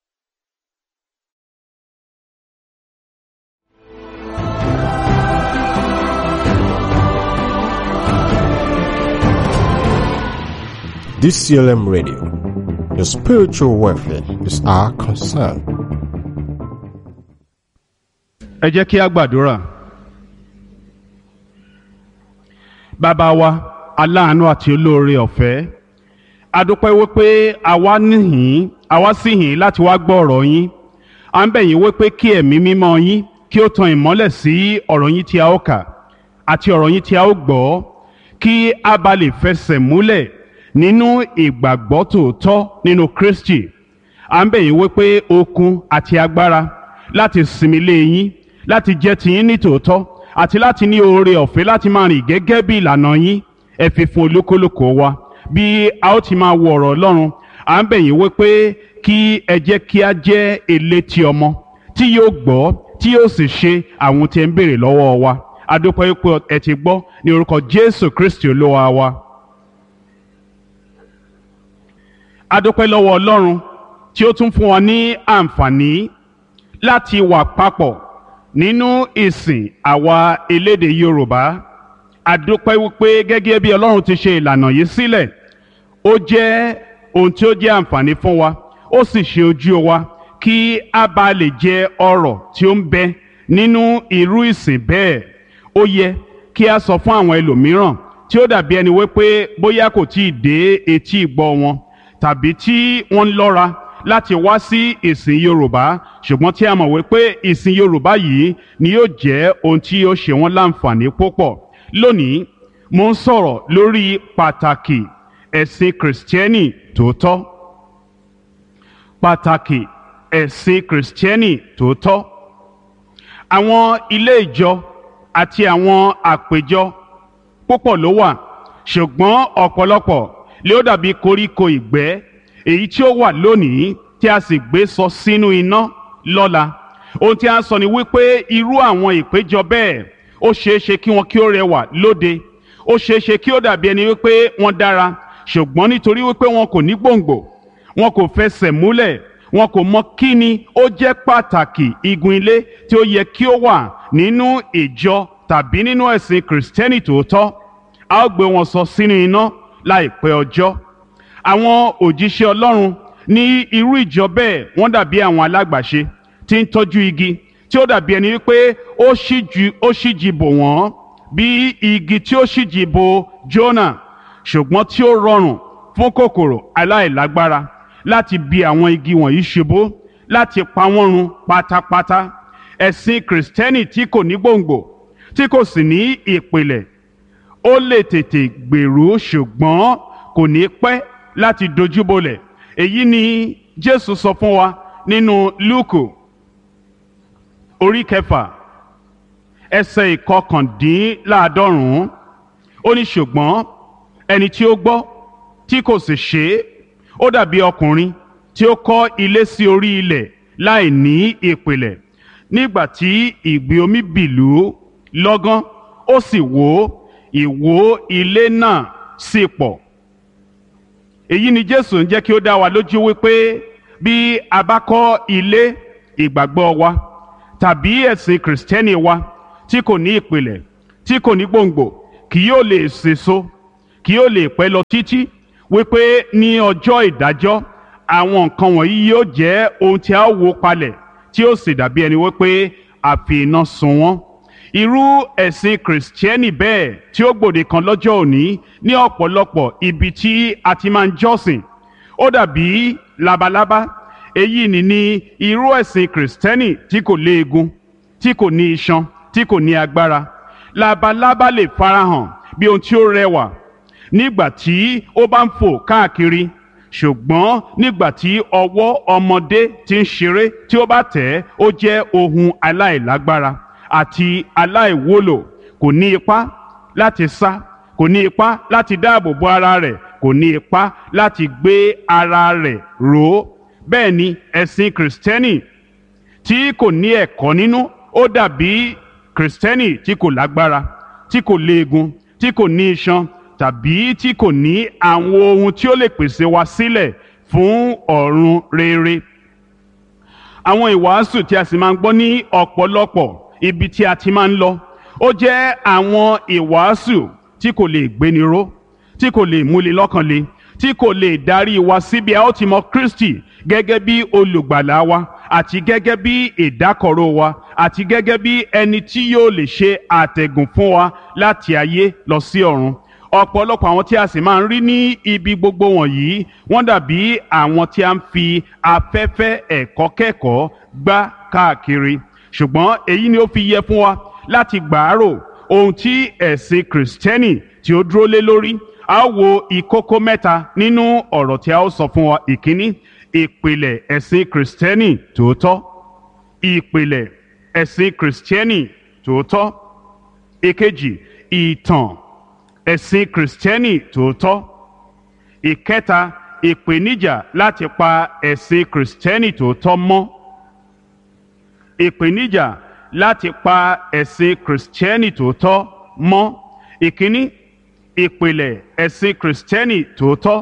DCLM Radio. Your spiritual welfare is our concern. ẹ jẹ́ kí a gbàdúrà. bàbá wa aláàánú àti olóore ọ̀fẹ́ a dúpẹ́ wípé àwa níhìn àwa sì hìn láti wá gbọ́ ọ̀rọ̀ yín à ń bẹ̀ yín wípé kí ẹ̀mí mímọ́ yín kí ó tan ìmọ́lẹ̀ sí ọ̀rọ̀ yín tí a ó kà àti ọ̀rọ̀ yín tí a ó gbọ́ kí a bá lè fẹsẹ̀ múlẹ̀ nínú ìgbàgbọ́ tòótọ́ nínú Kristi à ń bẹ̀ yín wípé okun àti agbára láti sinmi lé yín láti jẹ́ tiyín ní tòótọ́ àti láti ní oore ọ̀fẹ́ láti máa rìn gẹ́gẹ́ bí ìlànà yín ẹ fi fún olúkúlùkù wa bí a ó ti máa wo ọ̀rọ̀ Ọlọ́run à ń bẹ̀ yín wípé kí ẹ jẹ́ kí a jẹ́ elétí ọmọ tí yóò gbọ́ tí yóò sì ṣe àwọn tí ẹ ń béèrè lọ́wọ́ wa a dúpẹ́ wípé ẹ ti gbọ́ ní orúkọ Jésù Kristi Olúwa wa. a dúpẹ́ lọ́wọ́ Ọlọ́run tí ó tún fún wa ní àǹfààní láti wà papọ̀ nínú ìsìn àwa elédè Yorùbá a dúpẹ́ wípé gẹ́gẹ́ bí Ọlọ́run ti ṣe ìlànà yìí sílẹ̀ ó jẹ́ ohun tí ó jẹ́ àǹfààní fún wa ó sì ṣe ojú wa kí a bá lè jẹ ọrọ̀ tí ó ń bẹ nínú irú ìsìn bẹ́ẹ̀ ó yẹ kí a sọ fún àwọn ẹlòmíràn tí ó dàbí ẹni wípé bóyá kò tí ì dé etí ìgbọ́ wọn tàbí tí wọ́n ń lọ́ra láti wá sí ìsìn Yorùbá ṣùgbọ́n tí a mọ̀ wípé ìsìn Yorùbá yìí ni yóò jẹ́ ohun tí yóò ṣe wọ́n láǹfààní púpọ̀ lónìí mo ń sọ̀rọ̀ lórí pàtàkì ẹ̀sìn kìrìsìtẹ́nì tòótọ́ pàtàkì ẹ̀sìn kìrìsìtẹ́nì tòótọ́ àwọn ilé ìjọ àti àwọn àpéjọ púpọ̀ ló wà ṣùgbọ́n ọ̀pọ̀lọpọ̀ lé ó dàbí koríko ìgbẹ́ èyí tí ó wà lónìí tí a sì gbé sọ sínú iná lọ́la ohun tí a sọ ni wípé irú àwọn ìpéjọ bẹ́ẹ̀ ó ṣeé ṣe kí wọn kí ó rẹwà lóde ó ṣeé ṣe kí ó dàbí ẹni wípé wọ́n dára ṣùgbọ́n nítorí wípé wọn kò ní gbòǹgbò wọn kò fẹsẹ̀ múlẹ̀ wọn kò mọ kí ni ó jẹ́ pàtàkì igun ilé tí ó yẹ kí ó wà nínú ìjọ tàbí nínú ẹ̀sìn kìrìsìtẹ́nì tòótọ́ a ó gbé wọn sọ sínú iná láìpẹ́ ọjọ́ àwọn òjíṣẹ́ Ọlọ́run ní irú ìjọ bẹ́ẹ̀ wọ́n dàbí àwọn alágbàṣe tí ń tọ́jú igi tí ó dàbí ẹni wípé ó ṣíjú ó ṣíjì bò wọ́n bí igi tí ó ṣíjì bò Jónà ṣùgbọ́n tí ó rọrùn fún kòkòrò aláìlágbára láti bi àwọn igi wọ̀nyí ṣubú láti pa wọ́n run pátápátá ẹ̀sìn kìrìsìtẹ́nì tí kò ní gbòǹgbò tí kò sì ní ìpìlẹ̀ ó lè tètè gbèrú ṣùgbọ́n kò ní pẹ́ láti dojúbolẹ̀ èyí ni Jésù sọ fún wa nínú Lúùkù orí kẹfà ẹsẹ̀ ìkọkàndínláàádọ́rùn-ún ó ní ṣùgbọ́n ẹni tí ó gbọ́ tí kò sì ṣe é ó dàbí ọkùnrin tí ó kọ́ ilé sí orí ilẹ̀ láì ní ìpìlẹ̀ nígbà tí ìgbì omi bìlú lọ́gán ó sì wó ìwó ilé náà sì pọ̀ èyí ni Jésù ń jẹ́ kí ó dá wa lójú wípé bí a bá kọ́ ilé ìgbàgbọ́ wa tàbí ẹ̀sìn kìrìsìtẹ́nì wa tí kò ní ìpìlẹ̀ tí kò ní gbòǹgbò kì yóò lè sèso kì yóò lè pẹ́ lọ títí wípé ní ọjọ́ ìdájọ́ àwọn nǹkan wọ̀nyí yóò jẹ́ ohun tí a ó wó palẹ̀ tí ó sì dàbí ẹni wípé àfi iná sun wọ́n irú ẹ̀sìn kìrìsìtẹ́nì bẹ́ẹ̀ tí ó gbòde kan lọ́jọ́ òní ní ọ̀pọ̀lọpọ̀ ibi tí a ti máa ń jọ́sìn ó dàbí labalábá èyí ni ní irú ẹ̀sìn kìrìsìtẹ́nì tí kò léegun tí kò ní iṣan tí kò ní agbára labalábá lè farahàn bí ohun tí ó rẹwà nígbà tí ó bá ń fò káàkiri ṣùgbọ́n nígbà tí ọwọ́ ọmọdé ti ń ṣeré tí ó bá tẹ̀ ẹ́ ó jẹ́ ohun aláìlágbára àti aláìwúlò kò ní ipá láti sá kò ní ipá láti dáàbò bo ara rẹ̀ kò ní ipá láti gbé ara rẹ̀ ró bẹ́ẹ̀ ni ẹ̀sìn kìrìsìtẹ́nì tí kò ní ẹ̀kọ́ nínú ó dàbí kìrìsìtẹ́nì tí kò lágbára tí kò léegun tí kò ní iṣan tàbí tí kò ní àwọn ohun tí ó lè pèsè wa sílẹ̀ fún ọ̀run rere. àwọn ìwàásù tí a sì máa ń gbọ́ ní ọ̀pọ̀lọpọ̀ ibi tí a ti máa ń lọ ó jẹ́ àwọn ìwàásù tí kò lè gbéni ró tí kò lè múni lọ́kàn le tí kò lè darí wa síbi a ó ti mọ Kristi gẹ́gẹ́ bí olùgbàlà wa àti gẹ́gẹ́ bí ìdákọ̀ró wa àti gẹ́gẹ́ bí ẹni tí yóò lè ṣe àtẹ̀gùn fún wa láti ayé lọ sí ọ̀run ọ̀pọ̀lọpọ̀ àwọn tí a sì máa ń rí ní ibi gbogbo wọ̀nyí wọ́n dàbí àwọn tí a ń fi afẹ́fẹ́ ẹ̀kọ́ kẹ́kọ̀ọ́ gbá káàkiri ṣùgbọ́n èyí ni ó fi yẹ fún wa láti gbàárò ohun tí ẹ̀sìn kìrìsìtẹ́nì tí ó dúró lé lórí a ó wo ìkókó mẹ́ta nínú ọ̀rọ̀ tí a ó sọ fún wa ìkíní ìpìlẹ̀ ẹ̀sìn kìrìsìtẹ́nì tòótọ́ ìpìlẹ̀ ẹ̀sìn kìrìsìtẹ́nì tòótọ́ ìkejì ìtàn ẹ̀sìn kìrìsìtẹ́nì tòótọ́ ìkẹta ìpèníjà láti pa ẹ̀sìn kìrìsìtẹ́nì tòótọ́ mọ́ ìpèníjà láti pa ẹ̀sìn kìrìsìtẹ́nì tòótọ́ mọ́ ìkíní ìpìlẹ̀ ẹ̀sìn kìrìsìtẹ́nì tòótọ́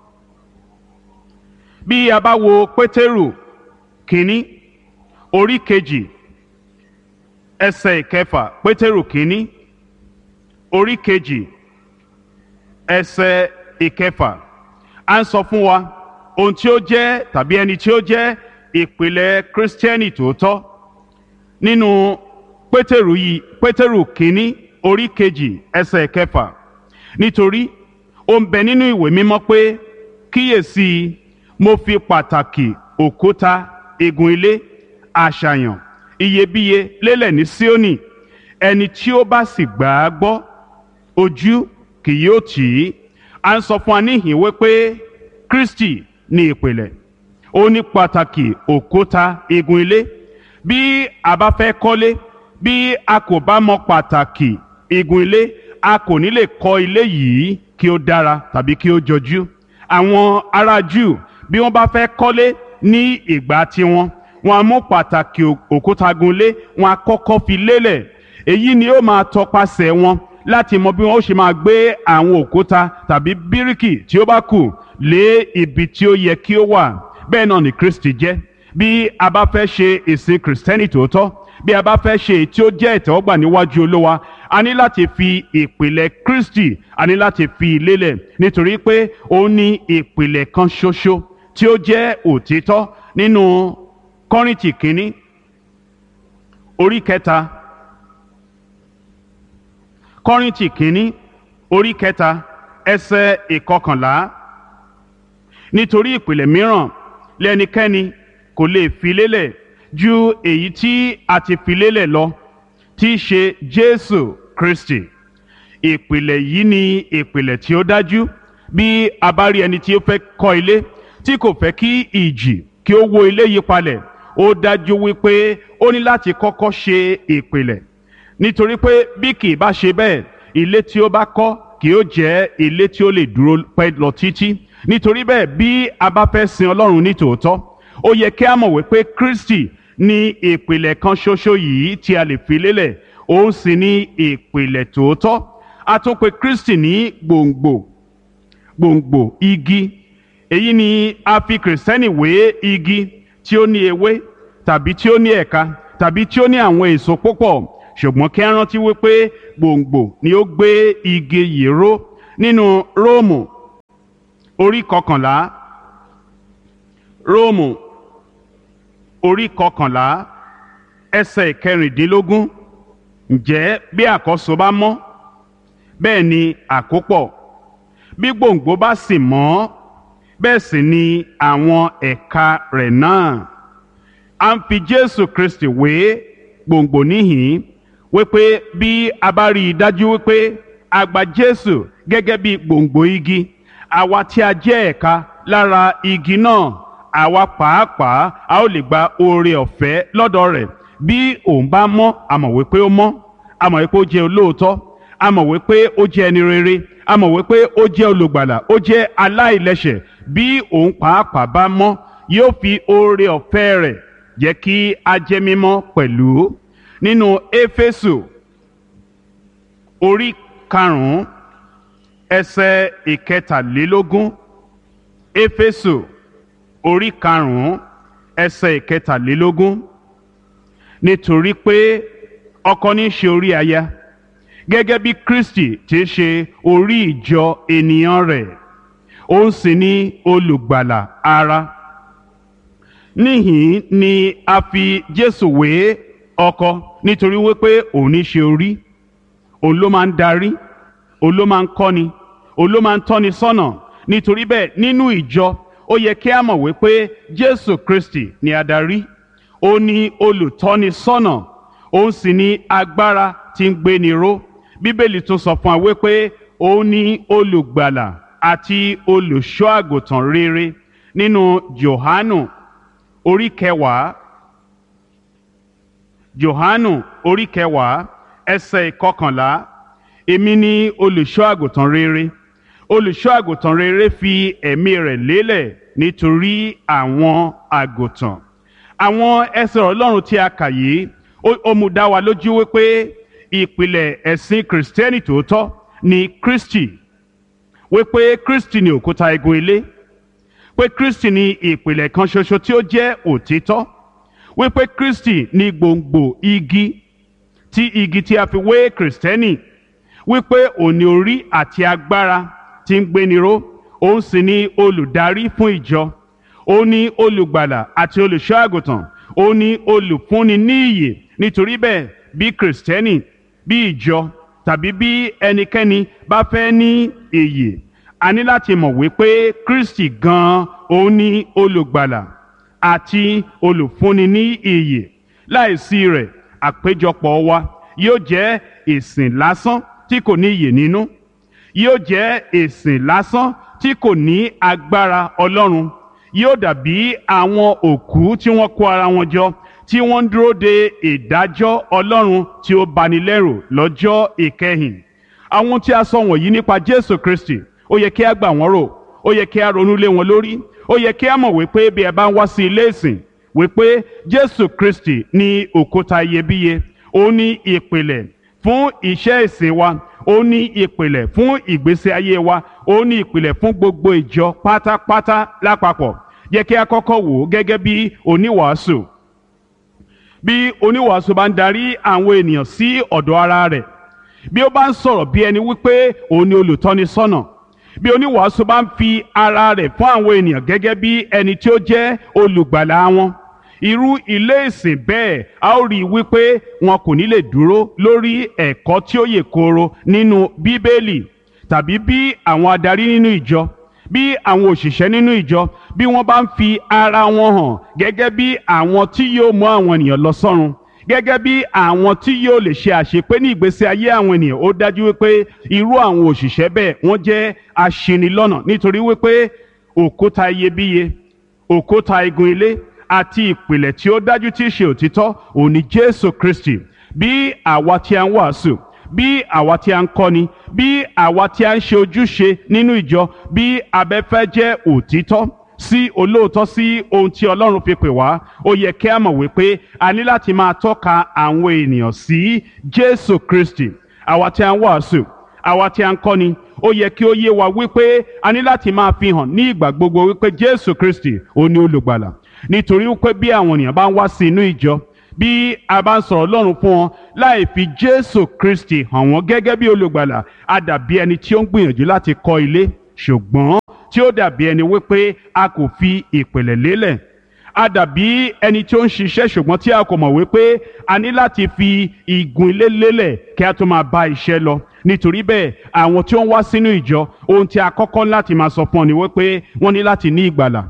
bí a bá wo pétérù kínní orí kejì ẹsẹ̀ ìkẹfà pétérù kínní orí kejì ẹsẹ̀ ìkẹfà à ń sọ fún wa ohun tí ó jẹ́ tàbí ẹni tí ó jẹ́ ìpìlẹ̀ kírísítẹ́nì tòótọ́ nínú pétérù yìí pétérù kínní orí kejì ẹsẹ̀ ìkẹfà nítorí ó ń bẹ nínú ìwé mímọ́ pé kíyèsí mo fi pàtàkì òkúta igun ilé àṣàyàn iyebíye lélẹ̀ ní Síónì ẹni tí ó bá sì gbà á gbọ́ ojú kì yóò tì í à ń sọ fún wa níhìn wípé Kristi ní ìpìlẹ̀ ó ní pàtàkì òkúta igun ilé bí a bá fẹ́ kọ́lé bí a kò bá mọ pàtàkì igun ilé a kò ní lè kọ́ ilé yìí kí ó dára tàbí kí ó jọjú àwọn ará Júù bí wọ́n bá fẹ́ kọ́lé ní ìgbà tiwọn wọ́n á mú pàtàkì òkúta gunlé wọ́n á kọ́kọ́ fi lélẹ̀ èyí ni ó máa tọpasẹ̀ wọn láti mọ bí wọ́n ó ṣe máa gbé àwọn òkúta tàbí bíríkì tí ó bá kù lé ibi tí ó yẹ kí ó wà bẹ́ẹ̀ náà ni Kristi jẹ́ bí a bá fẹ́ ṣe ìsìn kìrìsìtẹ́nì tòótọ́ bí a bá fẹ́ ṣe èyí tí ó jẹ́ ìtẹ́wọ́gbà níwájú Olúwa a ní láti fi ìpìlẹ̀ Kristi a ní láti fi lélẹ̀ nítorí pé ó ní ìpìlẹ̀ kan ṣoṣo tí ó jẹ́ òtítọ́ nínú Kọ́ríńtì kínní orí kẹta Kọ́ríńtì kínní orí kẹta ẹsẹ̀ ìkọkànlá nítorí ìpìlẹ̀ mìíràn lẹ́nikẹ́ni kò lè fi lélẹ̀ ju èyí tí a ti fi lélẹ̀ lọ tí í ṣe Jésù Kristi ìpìlẹ̀ yìí ni ìpìlẹ̀ tí ó dájú bí a bá rí ẹni tí ó fẹ́ kọ́ ilé tí kò fẹ́ kí ìjì kí ó wó ilé yí palẹ̀ ó dájú wípé ó ní láti kọ́kọ́ ṣe ìpìlẹ̀ nítorí pé bí kì í bá ṣe bẹ́ẹ̀ ilé tí ó bá kọ́ kì ó jẹ́ ilé tí ó lè dúró pẹ́ lọ títí nítorí bẹ́ẹ̀ bí a bá fẹ́ sin Ọlọ́run ní tòótọ́ ó yẹ kí a mọ̀ wípé Kristi ní ìpìlẹ̀ kan ṣoṣo yìí tí a lè fi lélẹ̀ òun sì ní ìpìlẹ̀ tòótọ́ a tún pè Kristi ní gbòǹgbò gbòǹgbò igi èyí ni a fi kìrìsìtẹ́nì wé igi tí ó ní ewé tàbí tí ó ní ẹ̀ka tàbí tí ó ní àwọn èso púpọ̀ ṣùgbọ́n kí á rántí wípé gbòǹgbò ni ó gbé igi yìí ró nínú róòmù orí kọkànlá róòmù orí kọkànlá ẹsẹ̀ ìkẹrìndínlógún ǹjẹ́ bí àkọ́so bá mọ́ bẹ́ẹ̀ ni àkópọ̀ bí gbòǹgbò bá sì mọ́ bẹ́ẹ̀ sì ni àwọn ẹ̀ka rẹ̀ náà a ń fi Jésù Kristi wé gbòǹgbò níhìn wípé bí a bá rí i dájú wípé a gba Jésù gẹ́gẹ́ bí gbòǹgbò igi àwa tí a jẹ́ ẹ̀ka lára igi náà àwa pàápàá a ó lè gba oore ọ̀fẹ́ lọ́dọ̀ rẹ̀ bí òun bá mọ́ a mọ̀ wípé ó mọ́ a mọ̀ wípé ó jẹ́ olóòótọ́ a mọ̀ wípé ó jẹ́ ẹni rere a mọ̀ wípé ó jẹ́ olùgbàlà ó jẹ́ aláìlẹ́ṣẹ̀ bí òun pàápàá bá mọ́ yóò fi oore ọ̀fẹ́ rẹ̀ jẹ́ kí a jẹ́ mímọ́ pẹ̀lú nínú éfésù orí karùn-ún ẹsẹ̀ ìkẹtàlélógún éfésù orí karùn-ún ẹsẹ̀ ìkẹtàlélógún nítorí pé ọkọ ní í ṣe orí aya gẹ́gẹ́ bí Kristi ti ṣe orí ìjọ ènìyàn rẹ̀ òun sì ni olùgbàlà ara níhìn ni a fi Jésù wé ọkọ nítorí wípé òun ní í ṣe orí òun ló máa ń darí òun ló máa ń kọ́ni òun ló máa ń tọ́ni sọ́nà nítorí bẹ́ẹ̀ nínú ìjọ ó yẹ kí a mọ̀ wípé Jésù Kristi ni adarí ó ní olùtọ́ni sọ́nà òun sì ní agbára tí ń gbéni ró bíbélì tún sọ fún wa wípé òun ní olùgbàlà àti olùṣọ́ àgùntàn rere nínú Jòhánù orí kẹwàá Jòhánù orí kẹwàá ẹsẹ̀ ìkọkànlá èmi ni olùṣọ́ àgùntàn rere olùṣọ́ àgùntàn rere fi ẹ̀mí rẹ̀ lélẹ̀ nítorí àwọn àgùntàn àwọn ẹsẹ̀ Ọlọ́run tí a kà yìí ó mú dá wa lójú wípé ìpìlẹ̀ ẹ̀sìn kìrìsìtẹ́nì tòótọ́ ni Kristi wípé Kristi ni òkúta igun ilé pé Kristi ni ìpìlẹ̀ kan ṣoṣo tí ó jẹ́ òtítọ́ wípé Kristi ni gbòǹgbò igi tí igi tí a fi wé kìrìsìtẹ́nì wípé òní orí àti agbára tí ń gbéni ró òun sì ni olùdarí fún ìjọ òun ni olùgbàlà àti olùṣọ́ àgùntàn òun ni olùfúnni ní ìyè nítorí bẹ́ẹ̀ bí kìrìsìtẹ́nì bí ìjọ tàbí bí ẹnikẹ́ni bá fẹ́ ní ìyè a ní láti mọ̀ wípé Kristi gan-an òun ni olùgbàlà àti olùfúnni ní ìyè láìsí rẹ̀ àpéjọpọ̀ wa yóò jẹ́ ìsìn lásán tí kò ní ìyè nínú yóò jẹ́ ìsìn lásán tí kò ní agbára Ọlọ́run yóò dàbí àwọn òkú tí wọ́n kó ara wọn jọ tí wọ́n ń dúró de ìdájọ́ Ọlọ́run tí ó bani lẹ́rù lọ́jọ́ ìkẹyìn àwọn tí a sọ wọ̀nyí nípa Jésù Kristi ó yẹ kí a gbà wọ́n rò ó yẹ kí a ronú lé wọn lórí ó yẹ kí a mọ̀ wípé bí ẹ bá ń wá sí ilé ìsìn wípé Jésù Kristi ní òkúta iyebíye ó ní ìpìlẹ̀ fún iṣẹ́ ìsìn wa ó ní ìpìlẹ̀ fún ìgbésí ayé wa ó ní ìpìlẹ̀ fún gbogbo ìjọ pátápátá lápapọ̀ yẹ kí a kọ́kọ́ wò ó gẹ́gẹ́ bí oníwàásù bí oníwàásù bá ń darí àwọn ènìyàn sí ọ̀dọ̀ ara rẹ̀ bí ó bá ń sọ̀rọ̀ bí ẹni wípé òun ni olùtọ́ni sọ́nà bí oníwàásù bá ń fi ara rẹ̀ fún àwọn ènìyàn gẹ́gẹ́ bí ẹni tí ó jẹ́ olùgbàlà wọn irú ilé ìsìn bẹ́ẹ̀ a ó rí i wípé wọn kò ní lè dúró lórí ẹ̀kọ́ tí ó yè kooro nínú bíbélì tàbí bí àwọn adarí nínú ìjọ bí àwọn òṣìṣẹ́ nínú ìjọ bí wọ́n bá ń fi ara wọn hàn gẹ́gẹ́ bí àwọn tí yóò mú àwọn ènìyàn lọ sọ́run gẹ́gẹ́ bí àwọn tí yóò lè ṣe àṣepé ní ìgbésí ayé àwọn ènìyàn ó dájú wípé irú àwọn òṣìṣẹ́ bẹ́ẹ̀ wọ́n jẹ́ aṣinilọ́nà nítorí wípé òkúta iyebíye òkúta igun ilé àti ìpìlẹ̀ tí ó dájú tí í ṣe òtítọ́ òní Jésù Kristi bí àwa tí a ń wàásù bí àwa tí a ń kọ́ni bí àwa tí a ń ṣe ojúṣe nínú ìjọ bí abẹ́fẹ́ jẹ́ òtítọ́ sí olóòótọ́ sí ohun tí Ọlọ́run fi pè wá ó yẹ kí a mọ̀ wípé a ní láti máa tọ́ka àwọn ènìyàn sí Jésù Kristi àwa tí a ń wàásù àwa tí a ń kọ́ni ó yẹ kí ó yé wa wípé a ní láti máa fi hàn ní ìgbà gbogbo wípé Jésù Kristi ó ní olùgbàlà nítorí wípé bí àwọn ènìyàn bá ń wá sí inú ìjọ bí a bá ń sọ̀rọ̀ ọlọ́run fún wọn láì fi jésù kristi hàn wọ́n gẹ́gẹ́ bí olùgbàlà a dàbí ẹni tí ó ń gbìyànjú láti kọ́ ilé ṣùgbọ́n tí ó dàbí ẹni wípé a kò fi ìpìlẹ̀ lélẹ̀ a dàbí ẹni tí ó ń ṣiṣẹ́ ṣùgbọ́n tí a kò mọ̀ wípé a ní láti fi igun ilé lélẹ̀ kí a tó máa bá iṣẹ́ lọ nítorí bẹ́ẹ̀ àwọn tí ó ń wá sínú ìjọ ohun tí a kọ́kọ́ láti máa sọ fún ọ ni wípé wọ́n ní láti ní ìgbàlà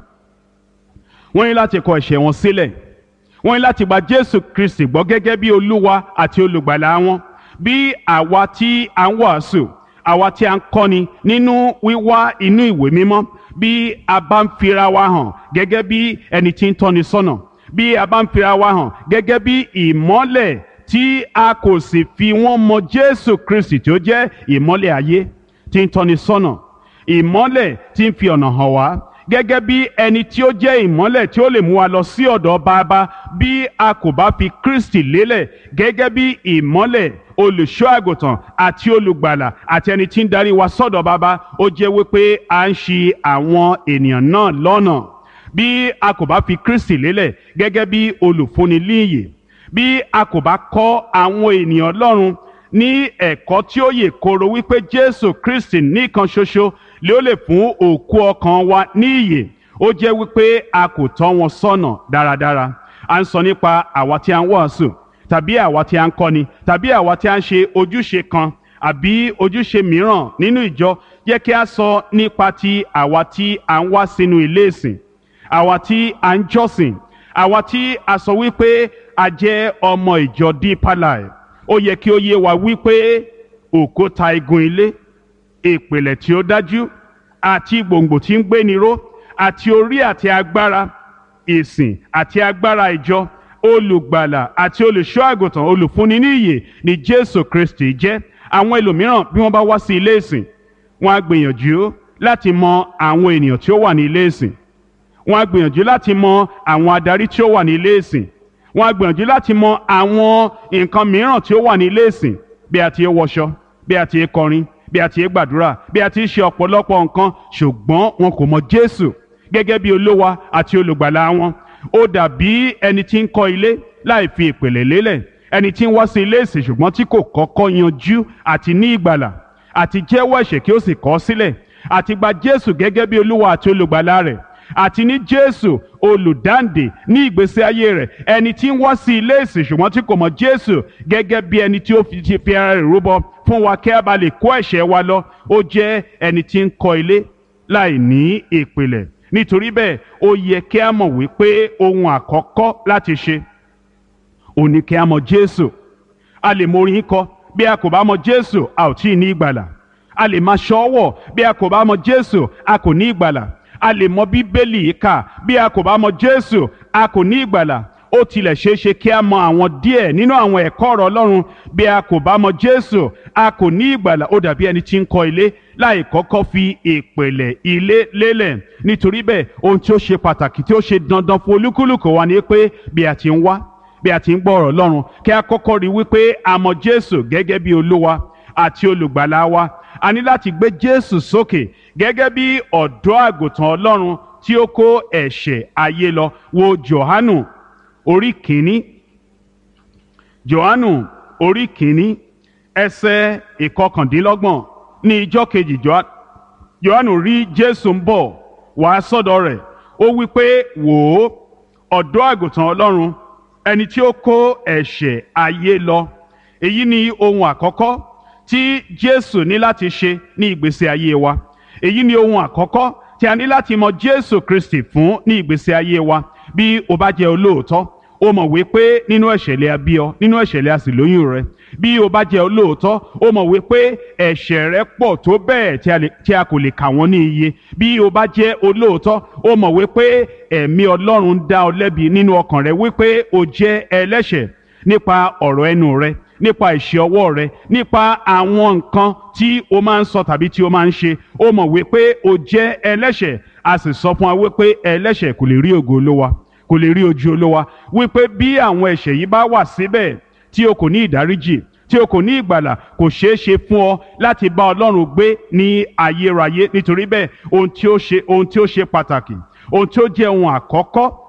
wọ́n ní láti kọ ẹ̀ṣẹ̀ wọn sílẹ̀ wọ́n ní láti gba Jésù Kristi gbọ́ gẹ́gẹ́ bí Olúwa àti olùgbàlà wọn bí àwa tí a ń wàásù àwa tí a ń kọ́ni nínú wíwá inú ìwé mímọ́ bí a bá ń fira wa hàn gẹ́gẹ́ bí ẹni tí ń tọ́ni sọ́nà bí a bá ń fira wa hàn gẹ́gẹ́ bí ìmọ́lẹ̀ tí a kò sì fi wọ́n mọ Jésù Kristi tí ó jẹ́ ìmọ́lẹ̀ ayé tí ń tọ́ni sọ́nà ìmọ́lẹ̀ tí ń fi ọ̀nà hàn wá gẹ́gẹ́ bí ẹni tí ó jẹ́ ìmọ́lẹ̀ tí ó lè mú wa lọ sí ọ̀dọ̀ bàbá bí a kò bá fi Kristi lélẹ̀ gẹ́gẹ́ bí ìmọ́lẹ̀ olùṣọ́ àgùntàn àti olùgbàlà àti ẹni tí ń darí wa sọ́dọ̀ bàbá ó jẹ́ wípé à ń ṣì àwọn ènìyàn náà lọ́nà bí a kò bá fi Kristi lélẹ̀ gẹ́gẹ́ bí olùfúnni líyè bí a kò bá kọ́ àwọn ènìyàn Ọlọ́run ní ẹ̀kọ́ tí ó yè koro wípé Jésù Kristi nìkan ṣoṣo lé ó lè fún òkú ọkàn wa ní ìyè ó jẹ́ wípé a kò tọ́ wọn sọ́nà dáradára à ń sọ nípa àwa tí a ń wàásù tàbí àwa tí a ń kọ́ni tàbí àwa tí a ń ṣe ojúṣe kan àbí ojúṣe mìíràn nínú ìjọ yẹ kí a sọ nípa ti àwa tí a ń wá sínú ilé ìsìn àwa tí a ń jọ́sìn àwa tí a sọ wípé a jẹ́ ọmọ ìjọ Deeper Life ó yẹ kí ó yé wa wípé òkúta igun ilé ìpìlẹ̀ tí ó dájú àti gbòǹgbò tí ń gbéni ró àti orí àti agbára ìsìn àti agbára ìjọ olùgbàlà àti olùṣọ́ àgùntàn olùfúnni ní ìyè ni Jésù Kristi jẹ́ àwọn ẹlòmíràn bí wọ́n bá wá sí ilé ìsìn wọ́n á gbìyànjú láti mọ àwọn ènìyàn tí ó wà ní ilé ìsìn wọ́n á gbìyànjú láti mọ àwọn adarí tí ó wà ní ilé ìsìn wọ́n á gbìyànjú láti mọ àwọn nǹkan mìíràn tí ó wà ní ilé ìsìn bí a ti ń wọṣọ bí a ti ń kọrin bí a ti ń gbàdúrà bí a ti ń ṣe ọ̀pọ̀lọpọ̀ nǹkan ṣùgbọ́n wọn kò mọ Jésù gẹ́gẹ́ bí olówa àti olùgbàlà wọn ó dàbí ẹni tí ń kọ́ ilé láì fi ìpìlẹ̀ lélẹ̀ ẹni tí ń wá sí ilé ìsìn ṣùgbọ́n tí kò kọ́kọ́ yanjú àti ní ìgbàlà àti jẹ́wọ́ ẹ̀ṣẹ̀ kí ó sì kọ̀ ọ́ sílẹ̀ àti gba Jésù gẹ́gẹ́ bí olúwa àti olùgbàlà rẹ̀ àti ní Jésù olùdáǹdè ní ìgbésí ayé rẹ̀ ẹni tí ń wá sí ilé ìsìn ṣùgbọ́n tí kò mọ̀ Jésù gẹ́gẹ́ bí ẹni tí ó fi ti fi ara rẹ̀ rúbọ fún wa kí a bá lè kó ẹ̀ṣẹ̀ wa lọ ó jẹ́ ẹni tí ń kọ́ ilé láì ní ìpìlẹ̀ nítorí bẹ́ẹ̀ ó yẹ kí a mọ̀ wípé ohun àkọ́kọ́ láti ṣe ò ní kí a mọ̀ Jésù a lè mọ orin kọ bí a kò bá mọ̀ Jésù a ò tí ì ní ìgbàlà a lè máa ṣọ́wọ̀ bí a kò bá mọ̀ Jésù a kò ní ìgbàlà a lè mọ bíbélì kà bí a kò bá mọ̀ Jésù a kò ní ìgbàlà ó tilẹ̀ ṣeé ṣe kí a mọ àwọn díẹ̀ nínú àwọn ẹ̀kọ́ ọ̀rọ̀ Ọlọ́run bí a kò bá mọ̀ Jésù a kò ní ìgbàlà ó dàbí ẹni tí ń kọ́ ilé láì kọ́kọ́ fi ìpìlẹ̀ ilé lélẹ̀ nítorí bẹ́ẹ̀ ohun tí ó ṣe pàtàkì tí ó ṣe dandan fún olúkúlùkù wa ni pé bí a ti ń wá bí a ti ń gbọ́ ọ̀rọ̀ Ọlọ́run kí a kọ́kọ́ rí wípé a mọ̀ Jésù gẹ́gẹ́ bí Olúwa àti olùgbàlà wa a ní láti gbé Jésù sókè gẹ́gẹ́ bí ọ̀dọ́ àgùntàn Ọlọ́run tí ó kó ẹ̀ṣẹ̀ ayé lọ wo Jòhánù orí kìíní Jòhánù orí kìíní ẹsẹ̀ ìkọkàndínlọ́gbọ̀n ní ijọ́ kejì Jòhánù rí Jésù ń bọ̀ wá sọ́dọ̀ rẹ̀ ó wí pé wò ó ọ̀dọ́ àgùntàn Ọlọ́run ẹni tí ó kó ẹ̀ṣẹ̀ ayé lọ èyí ni ohun àkọ́kọ́ tí Jésù ní láti ṣe ní ìgbésí ayé wa èyí ni ohun àkọ́kọ́ tí a ní láti mọ Jésù Kristi fún ní ìgbésí ayé wa bí o bá jẹ́ olóòótọ́ o mọ̀ wípé nínú ẹ̀ṣẹ̀ lè a bí ọ nínú ẹ̀ṣẹ̀ lè a sì lóyún rẹ bí o bá jẹ́ olóòótọ́ o mọ̀ wípé ẹ̀ṣẹ̀ rẹ pọ̀ tó bẹ́ẹ̀ tí a kò lè kà wọ́n ní iye bí o bá jẹ́ olóòótọ́ o mọ̀ wípé ẹ̀mí Ọlọ́run dá ọ lẹ́bi nínú ọkàn rẹ wípé o jẹ́ ẹlẹ́ṣẹ̀ nípa ọ̀rọ̀ ẹnu rẹ nípa ìṣe ọwọ́ rẹ nípa àwọn nǹkan tí o máa ń sọ tàbí tí o máa ń ṣe o mọ̀ wípé o jẹ́ ẹlẹ́ṣẹ̀ a sì sọ fún wa wípé ẹlẹ́ṣẹ̀ kò lè rí ògo Olúwa kò lè rí ojú Olúwa wípé bí àwọn ẹ̀ṣẹ̀ yìí bá wà síbẹ̀ tí o kò ní ìdáríjì tí o kò ní ìgbàlà kò ṣeé ṣe fún ọ láti bá Ọlọ́run gbé ní ayérayé nítorí bẹ́ẹ̀ ohun tí ó ṣe ohun tí ó ṣe pàtàkì ohun tí ó jẹ́ ohun àkọ́kọ́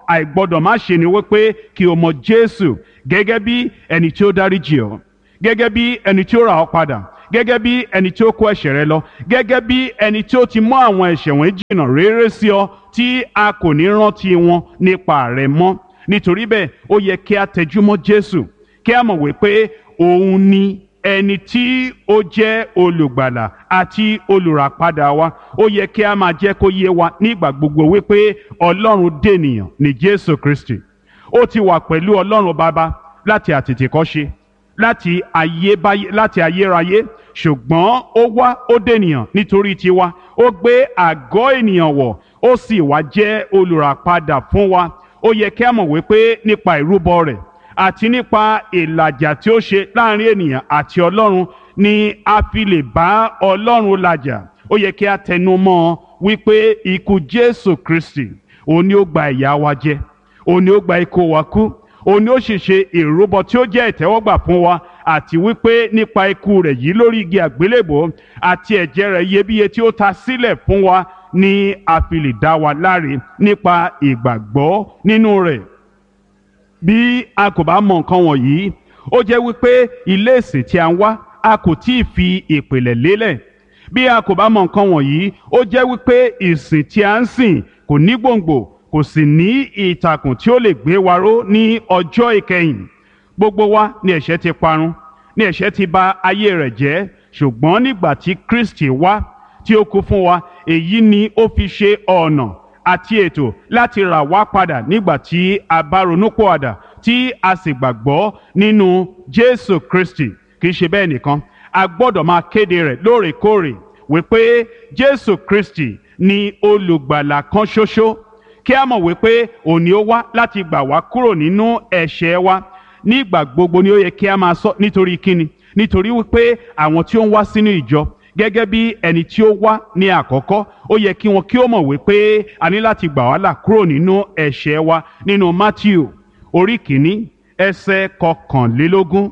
àìgbọ́dọ̀ má ṣe ni wípé kí o mọ jésù gẹ́gẹ́ bí ẹni tí ó dáríjì ọ́ gẹ́gẹ́ bí ẹni tí ó rà ọ́ padà gẹ́gẹ́ bí ẹni tí ó kó ẹ̀ṣẹ̀ rẹ lọ gẹ́gẹ́ bí ẹni tí ó ti mú àwọn ẹ̀ṣẹ̀ wọn jìnnà réré sí ọ tí a kò ní rántí wọn nípa rẹ mọ́ nítorí bẹ́ẹ̀ ó yẹ kí a tẹjúmọ́ jésù kí a mọ̀ wípé òun ni ẹni tí ó jẹ́ olùgbàlà àti olùràpadà wa ó yẹ kí a máa jẹ́ kó yé wa nígbà gbogbo wípé ọlọ́run dènìyàn ní jésù kristi ó ti wà pẹ̀lú ọlọ́run bàbá láti àtètèkọ́ṣe láti ayébáyé láti ayérayé ṣùgbọ́n ó wá ó dènìyàn nítorí tiwa ó gbé àgọ́ ènìyàn wọ̀ ó sì wá jẹ́ olùràpadà fún wa ó yẹ kí a mọ̀ wípé nípa ìrúbọ rẹ̀ àti nípa ìlàjà tí ó ṣe láàrin ènìyàn àti ọlọ́run ni a fi lè bá ọlọ́run làjà ó yẹ kí a tẹnu mọ́ ọ wípé ikú jésù kristi òun ni ó gba ìyà wa jẹ òun ni ó gba ikú wa kú òun ni ó sì ṣe ìrúbọ tí ó jẹ́ ìtẹ́wọ́gbà fún wa àti wípé nípa ikú rẹ̀ yìí lórí igi àgbélébò àti ẹ̀jẹ̀ rẹ̀ iyebíye tí ó ta sílẹ̀ fún wa ni a fi lè dá wa láre nípa ìgbàgbọ́ nínú rẹ̀ bí a kò bá mọ nǹkan wọ̀nyí ó jẹ́ wípé ilé ìsìn tí a ń wá a kò tí ì fi ìpìlẹ̀ lélẹ̀ bí a kò bá mọ nǹkan wọ̀nyí ó jẹ́ wípé ìsìn tí a ń sìn kò ní gbòǹgbò kò sì ní ìtàkùn tí ó lè gbé wa ró ní ọjọ́ ìkẹyìn gbogbo wa ni ẹ̀ṣẹ̀ ti parun ni ẹ̀ṣẹ̀ ti bà ayé rẹ̀ jẹ́ ṣùgbọ́n nígbà tí Kristi wá tí ó kú fún wa èyí ni ó fi ṣe ọ̀nà àti ètò láti rà wá padà nígbà tí a bá ronúpọ̀àdà tí a sì gbàgbọ́ nínú Jésù Kristi kì í ṣe bẹ́ẹ̀ nìkan a gbọ́dọ̀ máa kéde rẹ̀ lóòrèkóòrè wípé Jésù Kristi ni olùgbàlà kan ṣoṣo kí a mọ̀ wípé òní ó wá láti gbà wá kúrò nínú ẹ̀ṣẹ̀ wa nígbà gbogbo ni ó yẹ kí a máa sọ nítorí kíni nítorí wípé àwọn tí ó ń wá sínú ìjọ gẹ́gẹ́ bí ẹni tí ó wá ní àkọ́kọ́ ó yẹ kí wọn kí ó mọ̀ wípé a ní láti gbà wá là kúrò nínú ẹ̀ṣẹ̀ wa nínú Matthew orí kìíní ẹsẹ̀ kọkànlélógún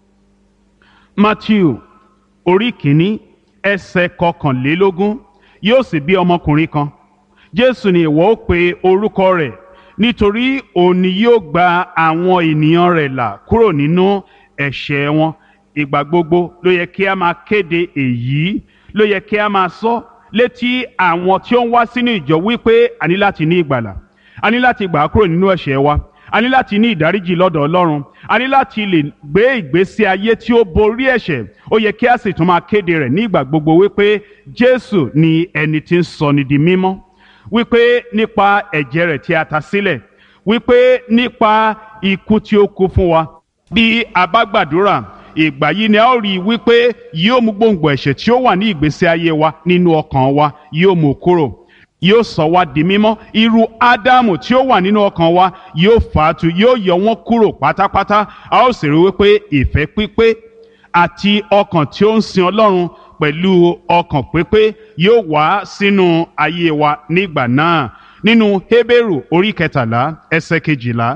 Matthew orí kìíní ẹsẹ̀ kọkànlélógún yóò sì bí ọmọkùnrin kan Jésù ni ìwọ ó pe orúkọ rẹ̀ nítorí òun ni yóò gba àwọn ènìyàn rẹ̀ là kúrò nínú ẹ̀ṣẹ̀ wọn ìgbà gbogbo ló yẹ kí a máa kéde èyí ló yẹ kí a máa sọ létí àwọn tí ó ń wá sínú ìjọ wípé a ní láti ní ìgbàlà a ní láti gbà á kúrò nínú ẹ̀ṣẹ̀ wa a ní láti ní ìdáríjì lọ́dọ̀ Ọlọ́run a ní láti lè gbé ìgbésí ayé tí ó borí ẹ̀ṣẹ̀ ó yẹ kí a sì tún máa kéde rẹ̀ ní ìgbà gbogbo wípé Jésù ni ẹni tí ń sọni di mímọ́ wípé nípa ẹ̀jẹ̀ rẹ̀ tí a ta sílẹ̀ wípé nípa ikú tí ó kú fún wa bí a bá gbàdúrà ìgbà yìí ni a ó rí i wípé yóò mú gbòǹgbò ẹ̀ṣẹ̀ tí ó wà ní ìgbésí ayé wa nínú ọkàn wa yóò mú kúrò yóò sọ wá di mímọ́ irú ádámù tí ó wà nínú ọkàn wa yóò fàátù yóò yọ wọ́n kúrò pátápátá a ó sì rí wípé ìfẹ́ pípé àti ọkàn tí ó ń sin ọlọ́run pẹ̀lú ọkàn pípé yóò wá sínú ayé wa nígbà náà nínú Hébérù orí kẹtàlá ẹsẹ̀ kejìlá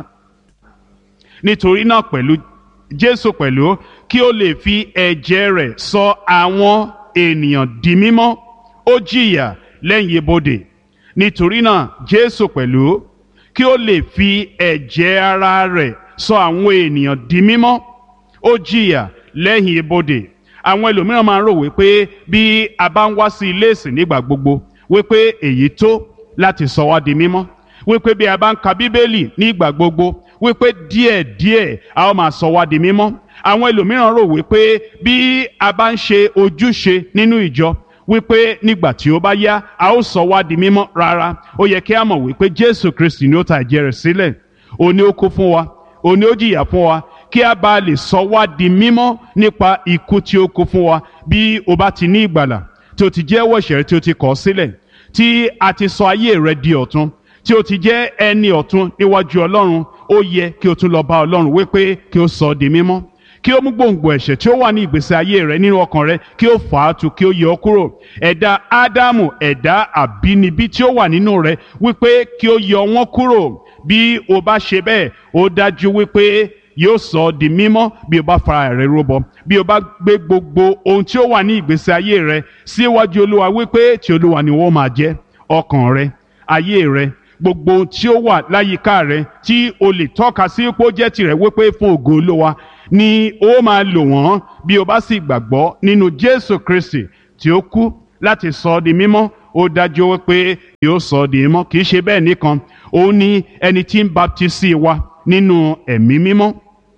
nítorí náà pẹ̀lú Jésù pẹ̀lú kí ó lè fi ẹ̀jẹ̀ rẹ̀ sọ àwọn ènìyàn di mímọ́ ó jìyà lẹ́yìn ibodè nítorí náà Jésù pẹ̀lú kí ó lè fi ẹ̀jẹ̀ ara rẹ̀ sọ àwọn ènìyàn di mímọ́ ó jìyà lẹ́yìn ibodè àwọn ẹlòmíràn máa ń rò wípé bí a bá ń wá sí ilé ìsìn nígbà gbogbo wípé èyí tó láti sọ wá di mímọ́ wípé bí a bá ń ka bíbélì nígbà gbogbo wípé díẹ̀díẹ̀ a ó máa sọ wá di mímọ́ àwọn ẹlòmíràn rò wípé bí a bá ń ṣe ojúṣe nínú ìjọ wípé nígbà tí ó bá yá a ó sọ wá di mímọ́ rárá ó yẹ kí a mọ̀ wípé Jésù Kristi ni ó ta ẹ̀jẹ̀ rẹ̀ sílẹ̀ òun ni ó kú fún wa òun ni ó jìyà fún wa kí a bá lè sọ wá di mímọ́ nípa ikú tí ó kú fún wa bí o bá ti ní ìgbàlà tí o ti jẹ́wọ́ ẹ̀ṣẹ̀ rẹ tí o ti kọ̀ sílẹ̀ tí a ti sọ ayé rẹ di ọ̀tun tí o ti jẹ́ ẹni ọ̀tun níwájú Ọlọ́run ó yẹ kí o tún lọ bá Ọlọ́run wípé kí o sọ ọ́ di mímọ́ kí o mú gbòǹgbò ẹ̀ṣẹ̀ tí ó wà ní ìgbésí ayé rẹ nínú ọkàn rẹ kí o fà á tu kí o yọ ọ́ kúrò ẹ̀dá Ádámù ẹ̀dá àbínibí tí ó wà nínú rẹ wípé kí o yọ wọ́n kúrò bí o bá ṣe bẹ́ẹ̀ ó dájú wípé yóò sọ ọ́ di mímọ́ bí o bá fara rẹ rúbọ bí o bá gbé gbogbo ohun tí ó wà ní ìgbésí ayé rẹ síwájú Olúwa wípé tí Olúwa ni wọ́n máa jẹ́ ọkàn rẹ ayé rẹ gbogbo ohun tí ó wà láyìíká rẹ tí o lè tọ́ka sí pé ó jẹ́ tirẹ̀ wípé fún ògo olówa ni ó máa lò wọ́n bí o bá sì gbàgbọ́ nínú jésù kristi tí ó kú láti sọ ọ́ di mímọ́ ó dájú wípé yóò sọ ọ́ di mímọ́ kì í ṣe bẹ́ẹ̀ nìkan òun ni ẹni tí ń baptisi wa nínú ẹ̀mí mímọ́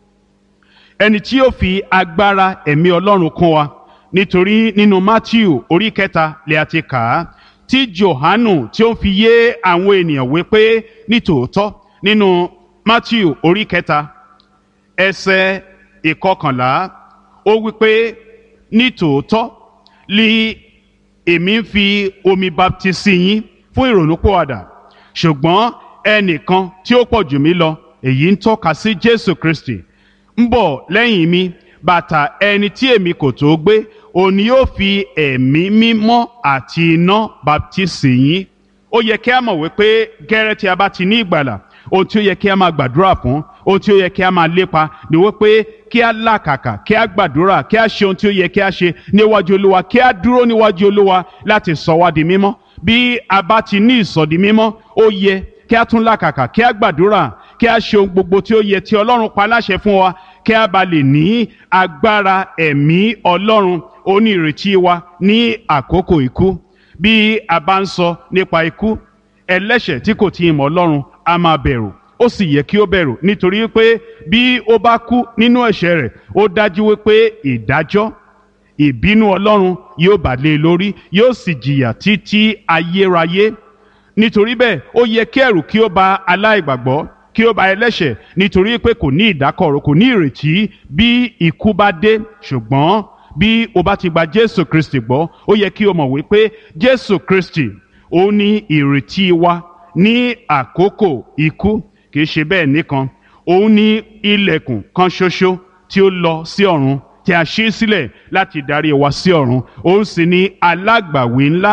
ẹni tí yóò fi agbára ẹ̀mí ọlọ́run kún wa nítorí nínú matthew orí kẹta lè àti kà á tí johanu tí ó fi yé àwọn ènìyàn wípé nítòótọ́ nínú matthew orí kẹta ẹsẹ̀ ìkọkànlá ó wípé nítòótọ́ li èmi ń fi omi baptisi yín fún ìrònúpìwàdà ṣùgbọ́n ẹnìkan tí ó pọ̀ jù mí lọ èyí ń tọ́ka sí jésù kristi ń bọ̀ lẹ́yìn mi bàtà ẹni tí èmi kò tó gbé òun ni yóò fi ẹ̀mí mímọ́ àti iná baptisi yín ó yẹ kí a mọ̀ wípé gẹ́rẹ́ tí a bá ti ní ìgbàlà ohun tí ó yẹ kí a máa gbàdúrà fún ohun tí ó yẹ kí a máa lépa ni wípé kí a làkàkà kí a gbàdúrà kí a ṣe ohun tí ó yẹ kí a ṣe níwájú olúwa kí a dúró níwájú olúwa láti sọ wá di mímọ́ bí a bá ti ní ìsọdi mímọ́ ó yẹ kí a tún làkàkà kí a gbàdúrà kí a ṣe ohun gbogbo tí ó yẹ tí ọlọ́run pa láṣẹ fún wa kí a bá lè ní agbára ẹ̀mí ọlọ́run onírètí wa ní àkókò ikú bí a bá ń sọ nípa ikú ẹlẹ́ṣẹ̀ tí kò tí ì mọ̀ ọlọ́run a máa bẹ̀rù ó sì yẹ kí ó bẹ̀rù nítorí pé bí ó bá kú nínú ẹ̀ṣẹ̀ rẹ̀ ó dájú wípé ìdájọ́ ìbínú ọlọ́run yóò bà lé e lórí yóò sì jìyà títí ayérayé nítorí bẹ́ẹ̀ ó yẹ kí ẹ̀rù kí ó ba aláìgbàgbọ́ kí ó ba ẹlẹ́ṣẹ̀ nítorí pé kò ní ìdákọ̀ró kò ní ìrètí bí ikú bá dé ṣùgbọ́n bí o bá ti gba jésù kristi gbọ́ ó yẹ kí o mọ̀ wípé jésù kristi ó ní ìrètí wa ní àkókò ikú kì í ṣe bẹ́ẹ̀ nìkan òun ní ilẹ̀kùn kan ṣoṣo tí ó lọ sí ọ̀run tí a ṣí sílẹ̀ láti darí wa sí ọ̀run òun sì ní alágbàwí ńlá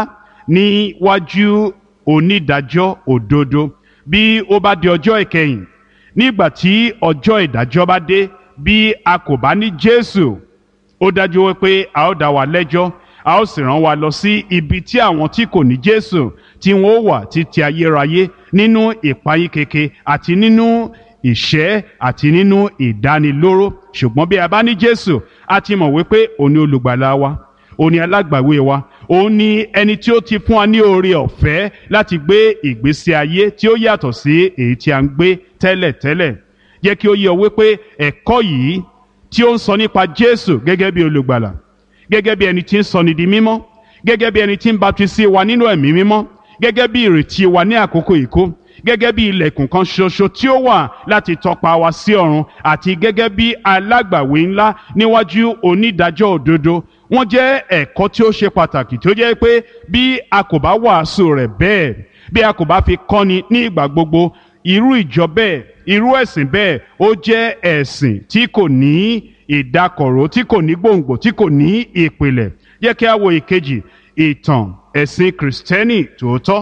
níwájú onídàájọ́ òdodo bí ó bá di ọjọ́ ìkẹyìn nígbà tí ọjọ́ ìdájọ́ bá dé bí a kò bá ní jésù ó dájú wípé a ó dá wa lẹ́jọ́ a ó sì rán wa lọ sí ibi tí àwọn tí kò ní jésù tí wọn ó wà títí ayérayé nínú ìpayín keke àti nínú ìṣẹ́ àti nínú ìdánilóró ṣùgbọ́n bí a bá ní jésù a ti mọ̀ wípé òun ni olùgbàlà wa òun ni alágbàwé wa òun ni ẹni tí ó ti fún wa ní oore ọ̀fẹ́ láti gbé ìgbésí ayé tí ó yàtọ̀ sí èyí tí a ń gbé tẹ́lẹ̀tẹ́lẹ̀ jẹ́ kí ó yé ọ wípé ẹ̀kọ́ yìí tí ó ń sọ nípa jésù gẹ́gẹ́ bí olùgbàlà gẹ́gẹ́ bí ẹni tí ń sọni di mímọ́ gẹ́gẹ́ bí ẹni tí ń baptisi wa nínú ẹ̀mí mímọ́ gẹ́gẹ́ bí ìrètí wa ní àkókò ìkó gẹ́gẹ́ bí ilẹ̀kùn kan ṣoṣo tí ó wà láti tọpa wa sí ọ̀run àti gẹ́gẹ́ bí alágbàwé ńlá níwájú onídàájọ́ òdodo wọ́n jẹ́ ẹ̀kọ́ tí ó ṣe pàtàkì tí ó jẹ́ pé bí a kò bá wàásù rẹ̀ bẹ́ẹ̀ bí a kò bá fi kọ́ni ní ìgbà gbogbo irú ìjọ bẹ́ẹ̀ irú ẹ̀sìn bẹ́ẹ̀ ó jẹ́ ẹ̀sìn tí kò ní ìdákọ̀ró tí kò ní gbòǹgbò tí kò ní ìpìlẹ̀ jẹ́ kí a wo ìkejì ìtàn ẹ̀sìn kìrìsìtẹ́nì tòótọ́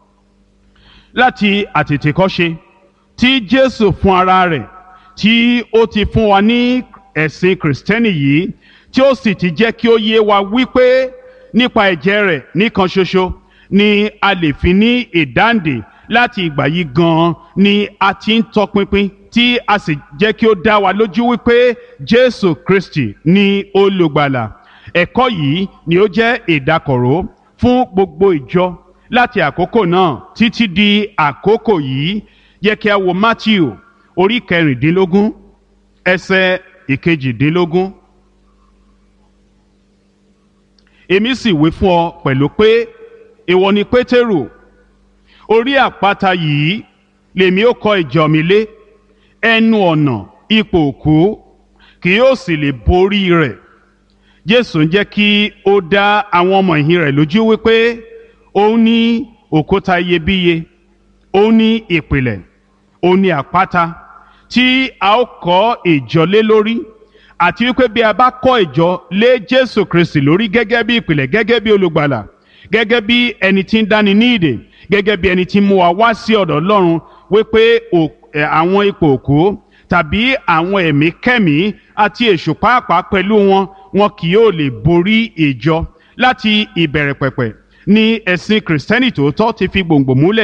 láti àtètèkọ́ṣe tí jésù fún ara rẹ̀ tí ó ti fún wa ní ẹ̀sìn kìrìsìtẹ́nì yìí tí ó sì ti jẹ́ kí ó yé wa wípé nípa ẹ̀jẹ̀ rẹ̀ nìkan ṣoṣo ni a lè fi ní ìdáǹdè láti ìgbà yìí gan-an ni a ti ń tọpinpin tí a sì jẹ́ kí ó dá wa lójú wípé jésù kristi ni olùgbàlà ẹ̀kọ́ yìí ni ó jẹ́ ìdákọ̀ró fún gbogbo ìjọ láti àkókò náà títí di àkókò yìí yẹ kí a wo matthew orí kẹrìndínlógún ẹsẹ̀ ìkejìdínlógún. èmi sì wí fún ọ pẹ̀lú pé ìwọ ni pétérù orí àpáta yìí lèmi ó kọ́ ìjọ mi lé ẹnu ọ̀nà ipò òkú kì yóò sì lè borí rẹ̀ jésù ń jẹ́ kí ó dá àwọn ọmọ ìhìn rẹ̀ lójú wípé òun ní òkúta iyebíye òun ní ìpìlẹ̀ òun ní àpáta tí a ó kọ́ ìjọ lé lórí àti wípé bí a bá kọ́ ìjọ lé jésù kristi lórí gẹ́gẹ́ bí ìpìlẹ̀ gẹ́gẹ́ bí olùgbàlà gẹ́gẹ́ bí ẹni tí ń dáni ní ìdè gẹ́gẹ́ bí ẹni tí ń mú wa wá sí ọ̀dọ̀ ọlọ́run wípé àwọn ipò òkú tàbí àwọn ẹ̀mí kẹ́mí àti èṣù pàápàá pẹ̀lú wọn wọn kì yóò lè borí ìjọ láti ìbẹ̀rẹ̀ pẹ̀pẹ̀ ni ẹ̀sìn kìrìsìtẹ́nì tòótọ́ ti fi gbòǹgbò múlẹ̀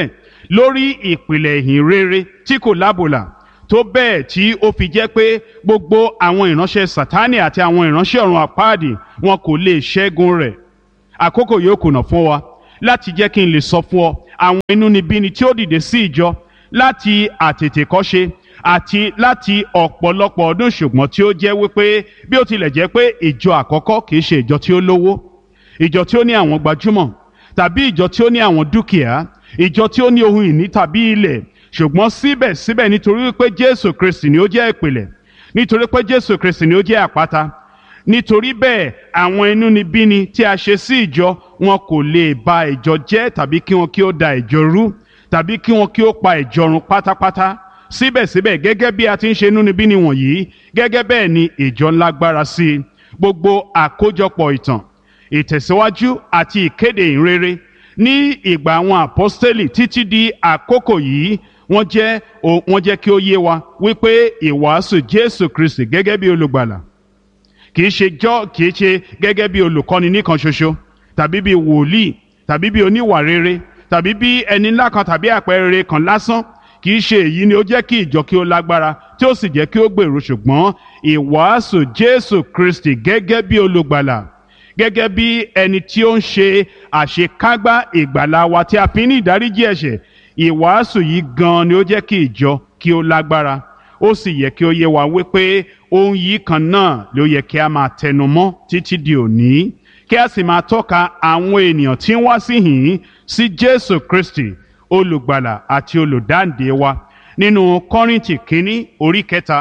lórí ìpìlẹ̀ ìhìn rere tí kò lábòlà tó bẹ́ẹ̀ tí ó fi jẹ́ pé gbogbo àwọn ìránṣẹ́ sátánì àti àwọn ìránṣẹ́ ọ̀run àpáàdì wọn kò lè ṣẹ́gun rẹ̀ àkókò yóò kùnà fún wa láti jẹ́ kí n lè sọ fún ọ àwọn inúnibíni tí ó dìde sí ìjọ láti àtètèkọ́ṣe àti láti ọ̀pọ̀lọpọ̀ ọdún ṣùgbọ́n tí ó jẹ́ wípé bí ó tilẹ̀ jẹ́ pé ìjọ àkọ́kọ́ kìí ṣe ìjọ tí ó lówó ìjọ tí ó ní àwọn gbajúmọ̀ tàbí ìjọ tí ó ní àwọn dúkìá ìjọ tí ó ní ohun ìní tàbí ilẹ̀ ṣùgbọ́n síbẹ̀síbẹ̀ nítorí wípé Jésù Kristi ni ó jẹ́ ìpìlẹ̀ nítorí pé Jésù Kristi ni ó jẹ́ àpáta nítorí bẹ́ẹ̀ àwọn inúnibíni tí a ṣe sí ìjọ wọn kò lè ba ìjọ jẹ́ tàbí kí wọn kí ó da ìjọ rú tàbí kí wọn kí ó pa ìjọ run pátápátá síbẹ̀síbẹ̀ gẹ́gẹ́ bí a ti ń ṣe inúnibíni wọ̀nyí gẹ́gẹ́ bẹ́ẹ̀ ni ìjọ ń lágbára sí i gbogbo àkójọpọ̀ ìtàn ìtẹ̀síwájú àti ìkéde ìrere ní ìgbà àwọn àpọ́stélì títí di àkókò yìí wọ́n jẹ́ wọ́n jẹ́ kí ó yé wa wípé ìwàásù Jésù Kristi gẹ́gẹ́ bí olùgbàlà kì í ṣe jọ́ kì í ṣe gẹ́gẹ́ bí olùkọ́ni nìkan ṣoṣo tàbí bí wòlíì tàbí bí oníwà rere tàbí bí ẹni ńlá kan tàbí àpẹẹrẹ kan lásán kì í ṣe èyí ni ó jẹ́ kí ìjọ kí ó lágbára tí ó sì jẹ́ kí ó gbèrú ṣùgbọ́n ìwàásù Jésù Kristi gẹ́gẹ́ bí olùgbàlà gẹ́gẹ́ bí ẹni tí ó ń ṣe àṣekágbá ìgbàlà wa tí a fi ní ìdáríjì ẹ̀ṣẹ̀ ìwàásù yìí gan ni ó jẹ́ kí ìjọ kí ó lágbára ó sì yẹ kí ó yé wa wípé ohun yìí kan náà ló yẹ kí a máa tẹnu mọ́ títí di òní kí a sì máa tọ́ka àwọn ènìyàn tí ń wá sí hìn sí Jésù Kristi olùgbàlà àti olùdáǹdè wa nínú Kọ́ríńtì kínní orí kẹta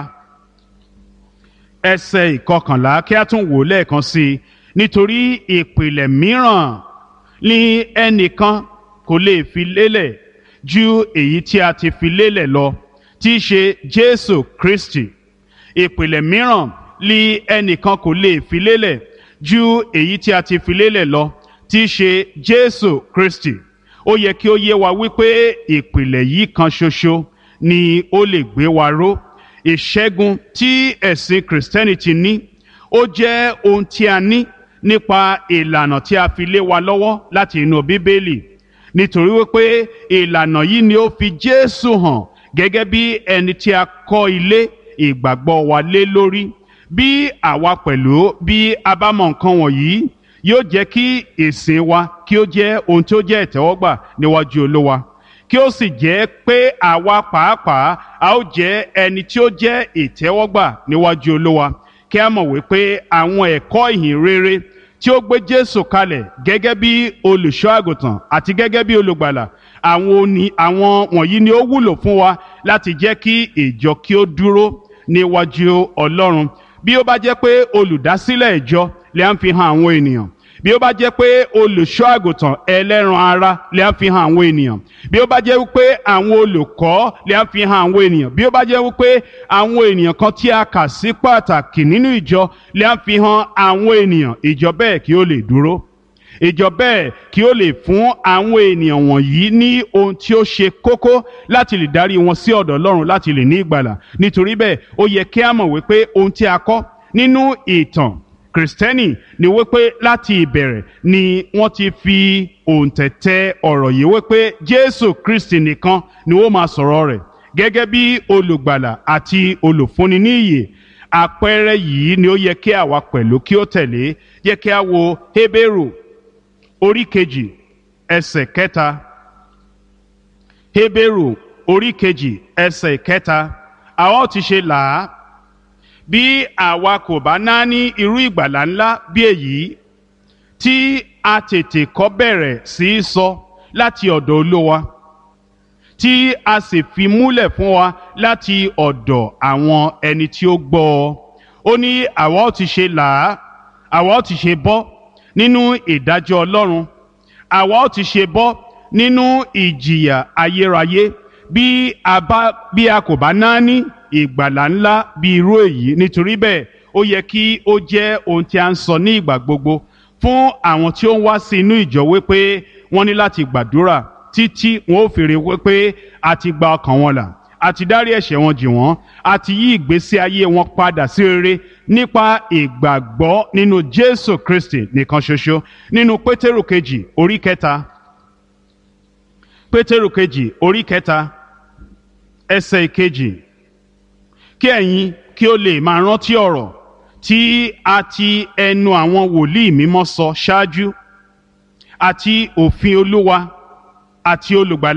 ẹsẹ̀ ìkọkànlá kí a tún wò lẹ́ẹ̀kan sí i nítorí ìpìlẹ̀ mìíràn ni ẹnìkan kò lè fi lélẹ̀ ju èyí tí a ti fi lélẹ̀ lọ tí í ṣe Jésù Kristi ìpìlẹ̀ mìíràn ni ẹnìkan kò lè fi lélẹ̀ ju èyí tí a ti fi lélẹ̀ lọ tí í ṣe Jésù Kristi ó yẹ kí ó yé wa wípé ìpìlẹ̀ yìí kan ṣoṣo ni ó lè gbé wa ró ìṣẹ́gun tí ẹ̀sìn Christianity ní ó jẹ́ ohun tí a ní nípa ìlànà tí a fi lé wa lọ́wọ́ láti inú Bíbélì nítorí wípé ìlànà yìí ni ó fi Jésù hàn gẹ́gẹ́ bí ẹni tí a kọ́ ilé ìgbàgbọ́ wa lé lórí bí àwa pẹ̀lú bí a bá mọ nǹkan wọ̀nyí yóò jẹ́ kí ìsìn wa kí ó jẹ́ ohun tí ó jẹ́ ìtẹ́wọ́gbà níwájú Olúwa kí ó sì jẹ́ pé àwa pàápàá a ó jẹ́ ẹni tí ó jẹ́ ìtẹ́wọ́gbà níwájú Olúwa kí a mọ̀ wípé àwọn ẹ̀kọ́ ìhìn rere tí ó gbé Jésù kalẹ̀ gẹ́gẹ́ bí olùṣọ́ àgùntàn àti gẹ́gẹ́ bí olùgbàlà àwọn òní àwọn wọ̀nyí ni ó wúlò fún wa láti jẹ́ kí ìjọ kí ó dúró níwájú Ọlọ́run bí ó bá jẹ́ pé olùdásílẹ̀ ìjọ lè ń fi hàn àwọn ènìyàn bí ó bá jẹ́ pé olùṣọ́ àgùntàn ẹlẹ́ran ara lè ń fi hàn àwọn ènìyàn bí ó bá jẹ́ wípé àwọn olùkọ́ lè ń fi hàn àwọn ènìyàn bí ó bá jẹ́ wípé àwọn ènìyàn kan tí a kà sí pàtàkì nínú ìjọ lè ń fi hàn àwọn ènìyàn ìjọ bẹ́ẹ̀ kí ó lè dúró ìjọ bẹ́ẹ̀ kí ó lè fún àwọn ènìyàn wọ̀nyí ní ohun tí ó ṣe kókó láti lè darí wọn sí ọ̀dọ̀ Ọlọ́run láti lè ní ìgbàlà nítorí bẹ́ẹ̀ ó yẹ kí a mọ̀ wípé ohun tí a kọ́ nínú ìtàn kristẹni ni wípé láti ìbẹ̀rẹ̀ ni wọ́n ti fi òǹtẹ̀tẹ̀ ọ̀rọ̀ yìí wípé jésù kristi nìkan ni ó máa sọ̀rọ̀ rẹ̀ gẹ́gẹ́ bí olùgbàlà àti olùfúnni ní ìyè àpẹẹrẹ yìí ni ó yẹ kí àwa pẹ̀lú kí ó tẹ̀lé yẹ kí a wo hébérù orí kejì ẹsẹ̀ kẹta hébérù orí kejì ẹsẹ̀ kẹta àwọn ti ṣe là á bí àwa kò bá náání irú ìgbàlà ńlá bí èyí tí a tètè kọ́ bẹ̀rẹ̀ sí í sọ láti ọ̀dọ̀ olówa tí a sì fi múlẹ̀ fún wa láti ọ̀dọ̀ àwọn ẹni tí ó gbọ́ ọ ó ní àwa ó ti ṣe là á àwa ó ti ṣe bọ́ nínú ìdájọ́ ọlọ́run àwa ó ti ṣe bọ́ nínú ìjìyà ayérayé bí a bá bí a kò bá náání ìgbàlà ńlá bí irú èyí nítorí bẹ́ẹ̀ ó yẹ kí ó jẹ́ ohun tí a ń sọ ní ìgbà gbogbo fún àwọn tí ó ń wá sí inú ìjọ wípé wọ́n ní láti gbàdúrà títí wọn ó fèrè wípé a ti gba ọkàn wọn là a ti dárí ẹ̀ṣẹ̀ wọn jì wọ́n a ti yí ìgbésí ayé wọn padà sí rere nípa ìgbàgbọ́ nínú Jésù Kristi nìkan ṣoṣo nínú Pétérù kejì orí kẹta pétérù kejì orí kẹta ẹsẹ̀ ìkejì kí ẹ̀yin kí ó lè máa rántí ọ̀rọ̀ tí a ti ẹnu àwọn wòlíì mímọ́ sọ ṣáájú àti òfin olúwa àti olùgbàlà